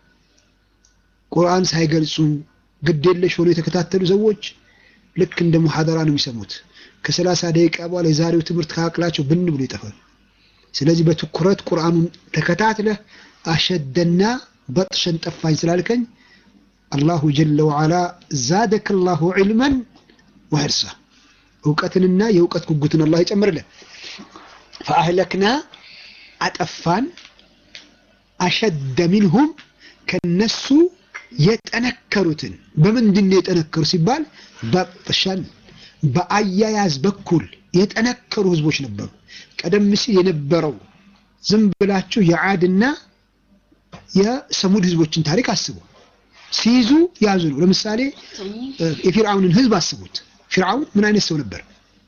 ቁርአን ሳይገልጹ ግዴለሽ ሆኖ የተከታተሉ ሰዎች ልክ እንደ ሙሐደራ ነው የሚሰሙት። ከሰላሳ ደቂቃ በኋላ የዛሬው ትምህርት ከአቅላቸው ብን ብሎ ይጠፋል። ስለዚህ በትኩረት ቁርአኑን ተከታትለህ አሸደና በጥሸን ጠፋኝ ስላልከኝ አላሁ ጀለ ወዐላ ዛደከ ላሁ ዒልመን ወሕርሳ እውቀትንና የእውቀት ጉጉትን አላህ ይጨምርልን። ፈአህለክና አጠፋን አሸደ ሚንሁም ከነሱ የጠነከሩትን በምንድን ነው የጠነከሩ ሲባል በጥሸን በአያያዝ በኩል የጠነከሩ ህዝቦች ነበሩ። ቀደም ሲል የነበረው ዝም ብላችሁ የዓድና የሰሙድ ህዝቦችን ታሪክ አስቡ። ሲይዙ ያዙ ነው። ለምሳሌ የፊርዓውንን ህዝብ አስቡት። ፊርዓውን ምን አይነት ሰው ነበር?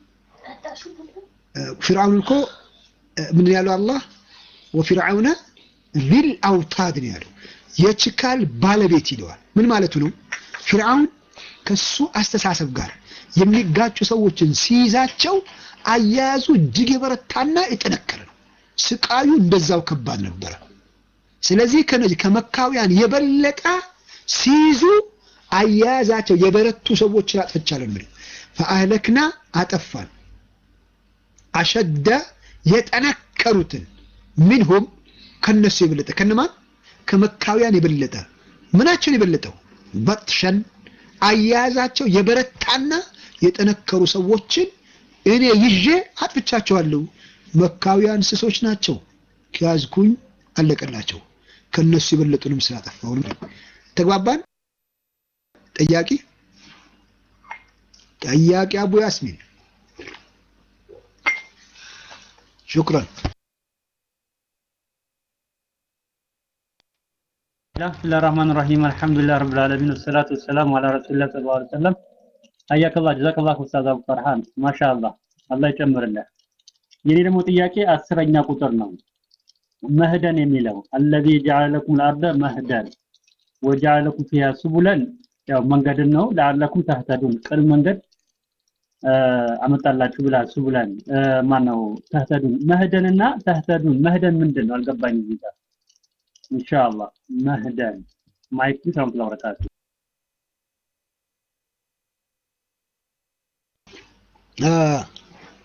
ፊርዓውን እኮ ምን ያለው አላህ ወፊርዓውነ ዚል አውታድ ነው ያለው። የችካል ባለቤት ይለዋል። ምን ማለቱ ነው? ፊርዓውን ከሱ አስተሳሰብ ጋር የሚጋጩ ሰዎችን ሲይዛቸው አያያዙ እጅግ የበረታና የጠነከረ ነው። ስቃዩ እንደዛው ከባድ ነበረ። ስለዚህ ከነዚህ ከመካውያን የበለጠ ሲይዙ አያያዛቸው የበረቱ ሰዎችን አጥፍቻለሁ የሚለው ፈአህለክና አጠፋን አሸደ የጠነከሩትን ሚንሁም ከነሱ የበለጠ ከነማን ከመካውያን የበለጠ ምናቸውን የበለጠው በጥሸን አያያዛቸው የበረታና የጠነከሩ ሰዎችን እኔ ይዤ አጥፍቻቸዋለሁ። መካውያን እንስሶች ናቸው፣ ከያዝኩኝ አለቀላቸው። ከነሱ የበለጡንም ስላጠፋሁ ተግባባን። ጠያቂ ጠያቂ አቡ ያስሚን ሹክራን። ብስሚላህ ራህማን ራሂም አልሐምዱሊላህ ረብል ዓለሚን ወሰላቱ ወሰላሙ አላ ረሱሊላህ ሰለላሁ ዐለይሂ ወሰለም። አያከላህ ጀዛከላህ ኡስታዝ አቡ ፈርሃን ማሻአላህ አላህ ይጨምርልህ። የኔ ደግሞ ጥያቄ አስረኛ ቁጥር ነው። መህደን የሚለው አለዚ ጀዐለ ለኩም አልአርደ መህደን ወጀዐለ ለኩም ፊሃ ሱቡለን ያው መንገድን ነው ለዓለኩም ተህተዱን ቅን መንገድ አመጣላችሁ ብላ ሱቡለን ማነው ተህተዱን መህደንና ተህተዱን መህደን ምንድን ነው አልገባኝ እዚህ ጋር ኢንሻአላህ መህደን ማይክ ሰላም ተባረካቱ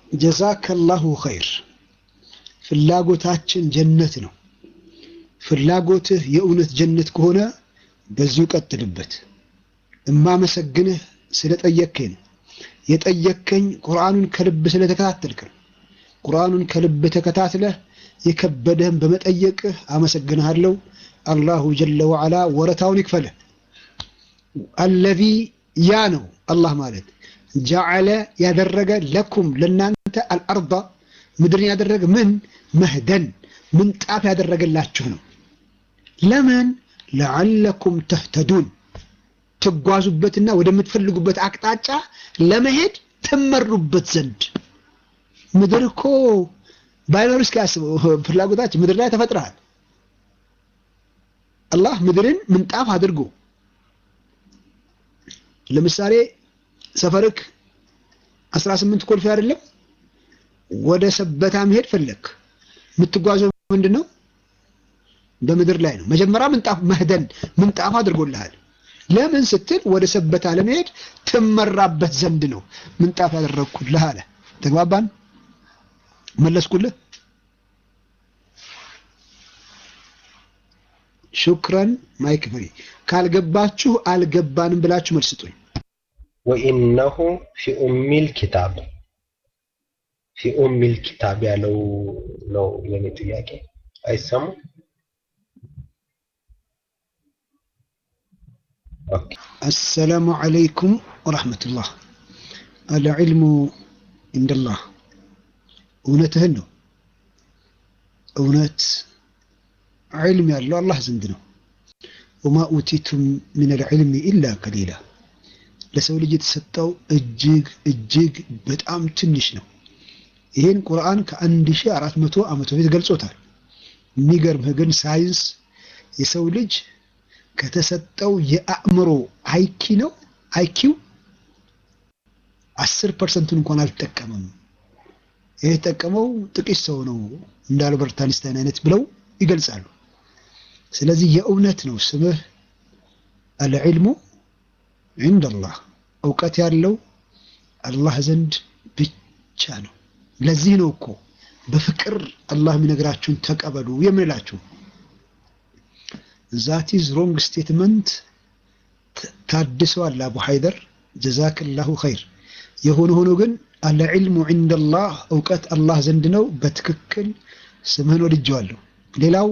ጀዛከላሁ ኸይር። ፍላጎታችን ጀነት ነው። ፍላጎትህ የእውነት ጀነት ከሆነ በዚሁ ቀጥልበት። እማመሰግንህ ስለጠየከኝ ነው። የጠየከኝ ቁርአኑን ከልብ ስለተከታተልክ ነው። ቁርአኑን ከልብ ተከታትለህ የከበደህን በመጠየቅህ አመሰግንሃለሁ። አላሁ ጀለ ወዓላ ወረታውን ይክፈልህ። አለዚ ያ ነው አላህ ማለት ጀዓለ ያደረገ ለኩም ለናንተ አልአርዳ ምድርን ያደረገ ምን መህደን ምንጣፍ ያደረገላችሁ ነው። ለምን ለዓለኩም ተህተዱን ትጓዙበትና ወደምትፈልጉበት አቅጣጫ ለመሄድ ትመሩበት ዘንድ። ምድር እኮ ባይኖር እስኪ ያስበው ፍላጎታችን ምድር ላይ ተፈጥረሃል። አላህ ምድርን ምንጣፍ አድርጎ ለምሳሌ ሰፈርክ 18 ኮልፌ አይደለም፣ ወደ ሰበታ መሄድ ፈለክ፣ የምትጓዘው ምንድን ነው? በምድር ላይ ነው። መጀመሪያ ምንጣፍ መህደን ምንጣፍ አድርጎልሃል። ለምን ስትል ወደ ሰበታ ለመሄድ ትመራበት ዘንድ ነው ምንጣፍ ያደረግኩልህ አለ። ተግባባን? መለስኩልህ። ሹክረን ማይክ ፍሪ። ካልገባችሁ አልገባንም ብላችሁ መልስ ስጡኝ። ወኢነሁ ፊ ኡሚል ኪታብ ፊ ኡሚል ኪታብ ያለው ነው የኔ ጥያቄ። አይሰማም? ኦኬ አሰላሙ ዓለይኩም ወረሕመቱላህ። አልዕልሙ እንደላህ። እውነትህን ነው። እውነት ዕልም ያለው አላህ ዘንድ ነው። ወማ ኡቲቱም ምን አልዕልሚ ኢላ ቀሊላ። ለሰው ልጅ የተሰጠው እጅግ እጅግ በጣም ትንሽ ነው። ይህን ቁርአን ከአንድ ሺህ አራት መቶ ዓመት በፊት ገልጾታል። የሚገርምህ ግን ሳይንስ የሰው ልጅ ከተሰጠው የአእምሮ አይኪ ነው አይኪው አስር ፐርሰንቱን እንኳን አልተጠቀመም። ይህ የተጠቀመው ጥቂት ሰው ነው እንደ አልበርት አንስታይን አይነት ብለው ይገልጻሉ። ስለዚህ የእውነት ነው ስምህ አልዕልሙ ዒንደላህ እውቀት ያለው አላህ ዘንድ ብቻ ነው። ለዚህ ነው እኮ በፍቅር አላህ የሚነግራችሁን ተቀበሉ የምንላችሁ። ዛት ኢዝ ሮንግ ስቴትመንት ታድሰዋል አቡ ሀይደር ጀዛክላሁ ኸይር። የሆነ ሆኖ ግን አልዕልሙ ዒንደላህ እውቀት አላህ ዘንድ ነው። በትክክል ስምህን ወድጀዋለሁ። ሌላው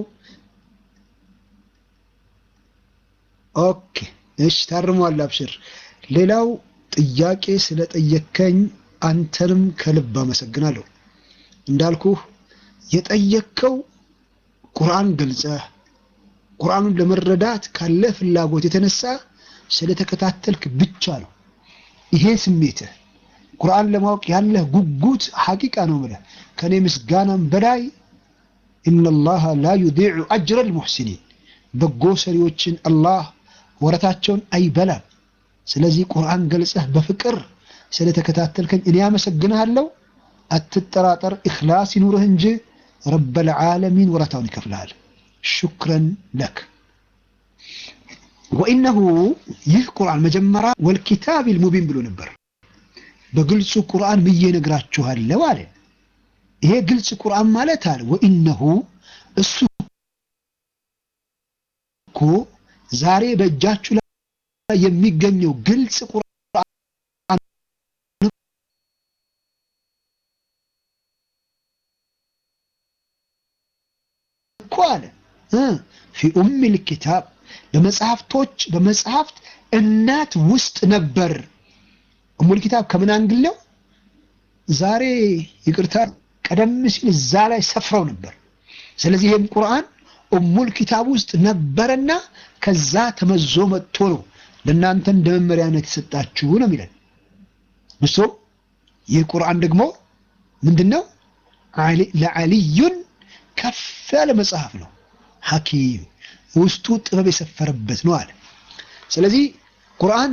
ኦኬ እሺ ታርሟል፣ አብሽር። ሌላው ጥያቄ ስለጠየከኝ አንተንም ከልብ አመሰግናለሁ። እንዳልኩህ የጠየከው ቁርአን ገልጸህ ቁርአኑን ለመረዳት ካለ ፍላጎት የተነሳ ስለተከታተልክ ብቻ ነው። ይሄ ስሜትህ ቁርአን ለማወቅ ያለህ ጉጉት ሐቂቃ ነው ብለህ ከኔ ምስጋናም በላይ ኢነላሃ ላ ዩዲዑ አጅረል ሙሕሲኒን በጎ ሰሪዎችን አላህ ወረታቸውን አይበላም። ስለዚህ ቁርአን ገልጸህ በፍቅር ስለተከታተልከኝ እኔ አመሰግንሃለሁ። አትጠራጠር፣ ኢኽላስ ይኑርህ እንጂ ረበል ዓለሚን ወረታውን ይከፍልሃል። ሹክረን ለክ ወኢነሁ ይህ ቁርአን መጀመሪያ ወልኪታቢል ሙቢን ብሎ ነበር። በግልጹ ቁርአን ብዬ ነግራችኋለሁ አለ። ይሄ ግልጽ ቁርአን ማለት አለ ወኢነሁ እሱ እኮ ዛሬ በእጃችሁ ላይ የሚገኘው ግልጽ ቁርአን እኮ አለ ፊ ኡሚል ኪታብ በመጽሐፍቶች በመጽሐፍት እናት ውስጥ ነበር። ኡሙል ኪታብ ከምን አንግል ነው? ዛሬ ይቅርታ፣ ቀደም ሲል እዛ ላይ ሰፍረው ነበር። ስለዚህ ይህም ቁርአን ኡሙል ኪታብ ውስጥ ነበረና ከዛ ተመዞ መጥቶ ነው ለእናንተ እንደ መመሪያነት የሰጣችሁ ነው የሚለን። እሱ ይህ ቁርአን ደግሞ ምንድን ነው? ለዓሊዩን ከፍ ያለ መጽሐፍ ነው። ሐኪም ውስጡ ጥበብ የሰፈረበት ነው አለ። ስለዚህ ቁርአን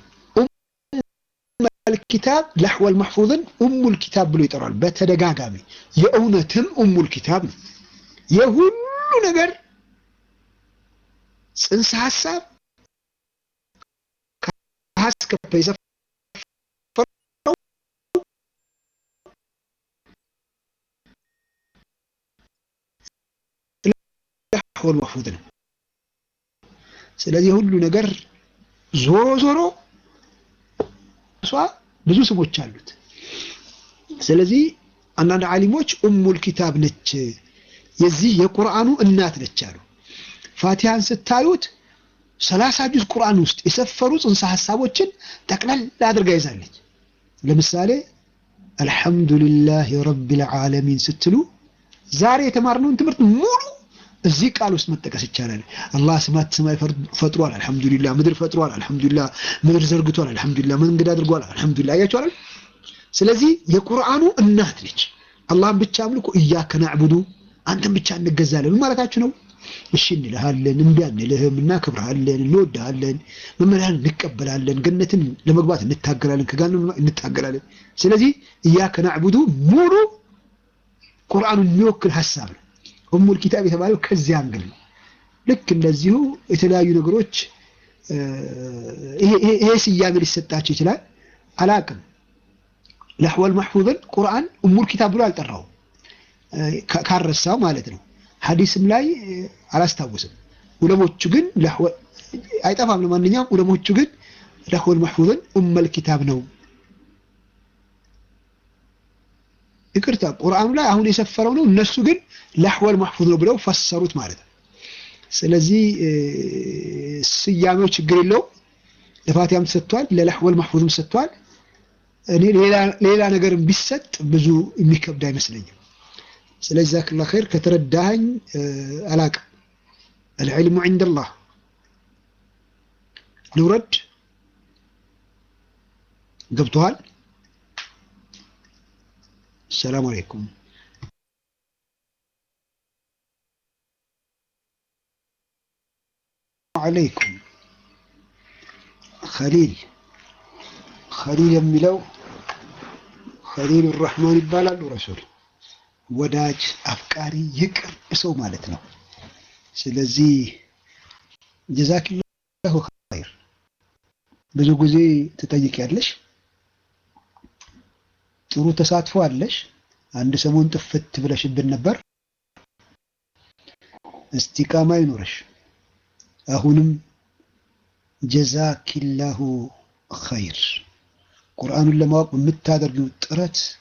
ኡሙል ኪታብ ለሕወል መሕፉዝን ኡሙል ኪታብ ብሎ ይጠራል በተደጋጋሚ። የእውነትም ኡሙል ኪታብ ነው። የሁሉ ነገር ጽንሰ ሐሳብ ከሀስከፈ የሰፈረው ለሕወል መሕፉዝ ነው። ስለዚህ ሁሉ ነገር ዞሮ ዞሮ እሷ ብዙ ስሞች አሉት። ስለዚህ አንዳንድ ዓሊሞች ኡሙል ኪታብ ነች፣ የዚህ የቁርአኑ እናት ነች አሉ። ፋቲሃን ስታዩት ሰላሳ ጁዝ ቁርአን ውስጥ የሰፈሩ ጽንሰ ሀሳቦችን ጠቅለል አድርጋ ይዛለች። ለምሳሌ አልሐምዱሊላህ ረቢል ዓለሚን ስትሉ ዛሬ የተማርነውን ትምህርት ሙሉ እዚህ ቃል ውስጥ መጠቀስ ይቻላል። አላህ ስማት ሰማይ ፈጥሯል፣ አልሐምዱሊላህ ምድር ፈጥሯል፣ አልሐምዱሊላህ ምድር ዘርግቷል፣ አልሐምዱሊላህ መንገድ አድርጓል፣ አልሐምዱሊላህ አያችኋል። ስለዚህ የቁርአኑ እናት ነች። አላህን ብቻ አምልኮ እያከ ናዕቡዱ አንተን ብቻ እንገዛለን ማለታችሁ ነው። እሺ እንልሃለን፣ እምቢ አንልህም፣ እናከብርሃለን፣ እንወድሃለን፣ መመሪያን እንቀበላለን፣ ገነትን ለመግባት እንታገላለን፣ ከገሃነም እንታገላለን። ስለዚህ እያከ ናዕቡዱ ሙሉ ቁርአኑን የሚወክል ሀሳብ ነው። ኡሙል ኪታብ የተባለው ከዚህ አንግል ነው። ልክ እንደዚሁ የተለያዩ ነገሮች ይሄ ስያሜ ሊሰጣቸው ይችላል። አላቅም ለሕወል መሕፉዝን ቁርአን ኡሙል ኪታብ ብሎ አልጠራውም ካረሳው ማለት ነው። ሐዲስም ላይ አላስታውስም። ዑለሞቹ ግን አይጠፋም። ለማንኛውም ዑለሞቹ ግን ለሕወል መሕፉዝን ኡመል ኪታብ ነው። ይቅርታ ቁርአኑ ላይ አሁን የሰፈረው ነው። እነሱ ግን ለሕወል መሕፉዝ ነው ብለው ፈሰሩት ማለት ነው። ስለዚህ ስያሜው ችግር የለውም። ለፋቲያም ተሰጥቷል፣ ለለሕወል መሕፉዝም ተሰጥቷል። እኔ ሌላ ነገር ቢሰጥ ብዙ የሚከብድ አይመስለኝም። ስለዚህ ዛክላ ኸይር ከተረዳኸኝ አላቅም። አልዕልሙ ዒንደላህ ልውረድ። ገብቶሃል? السلام عليكم عليكم خليل خليل የሚለው خليل الرحمن ይባላሉ ረሱል ወዳጅ አፍቃሪ ይቅር ሰው ማለት ነው ስለዚህ ጀዛኪላሁ ኸይር ብዙ ጊዜ ትጠይቂያለሽ ጥሩ ተሳትፎ አለሽ። አንድ ሰሞን ጥፍት ብለሽብን ነበር። እስቲቃማ ይኖረሽ። አሁንም ጀዛኪላሁ ኸይር። ቁርአኑን ለማወቅ በምታደርጊው ጥረት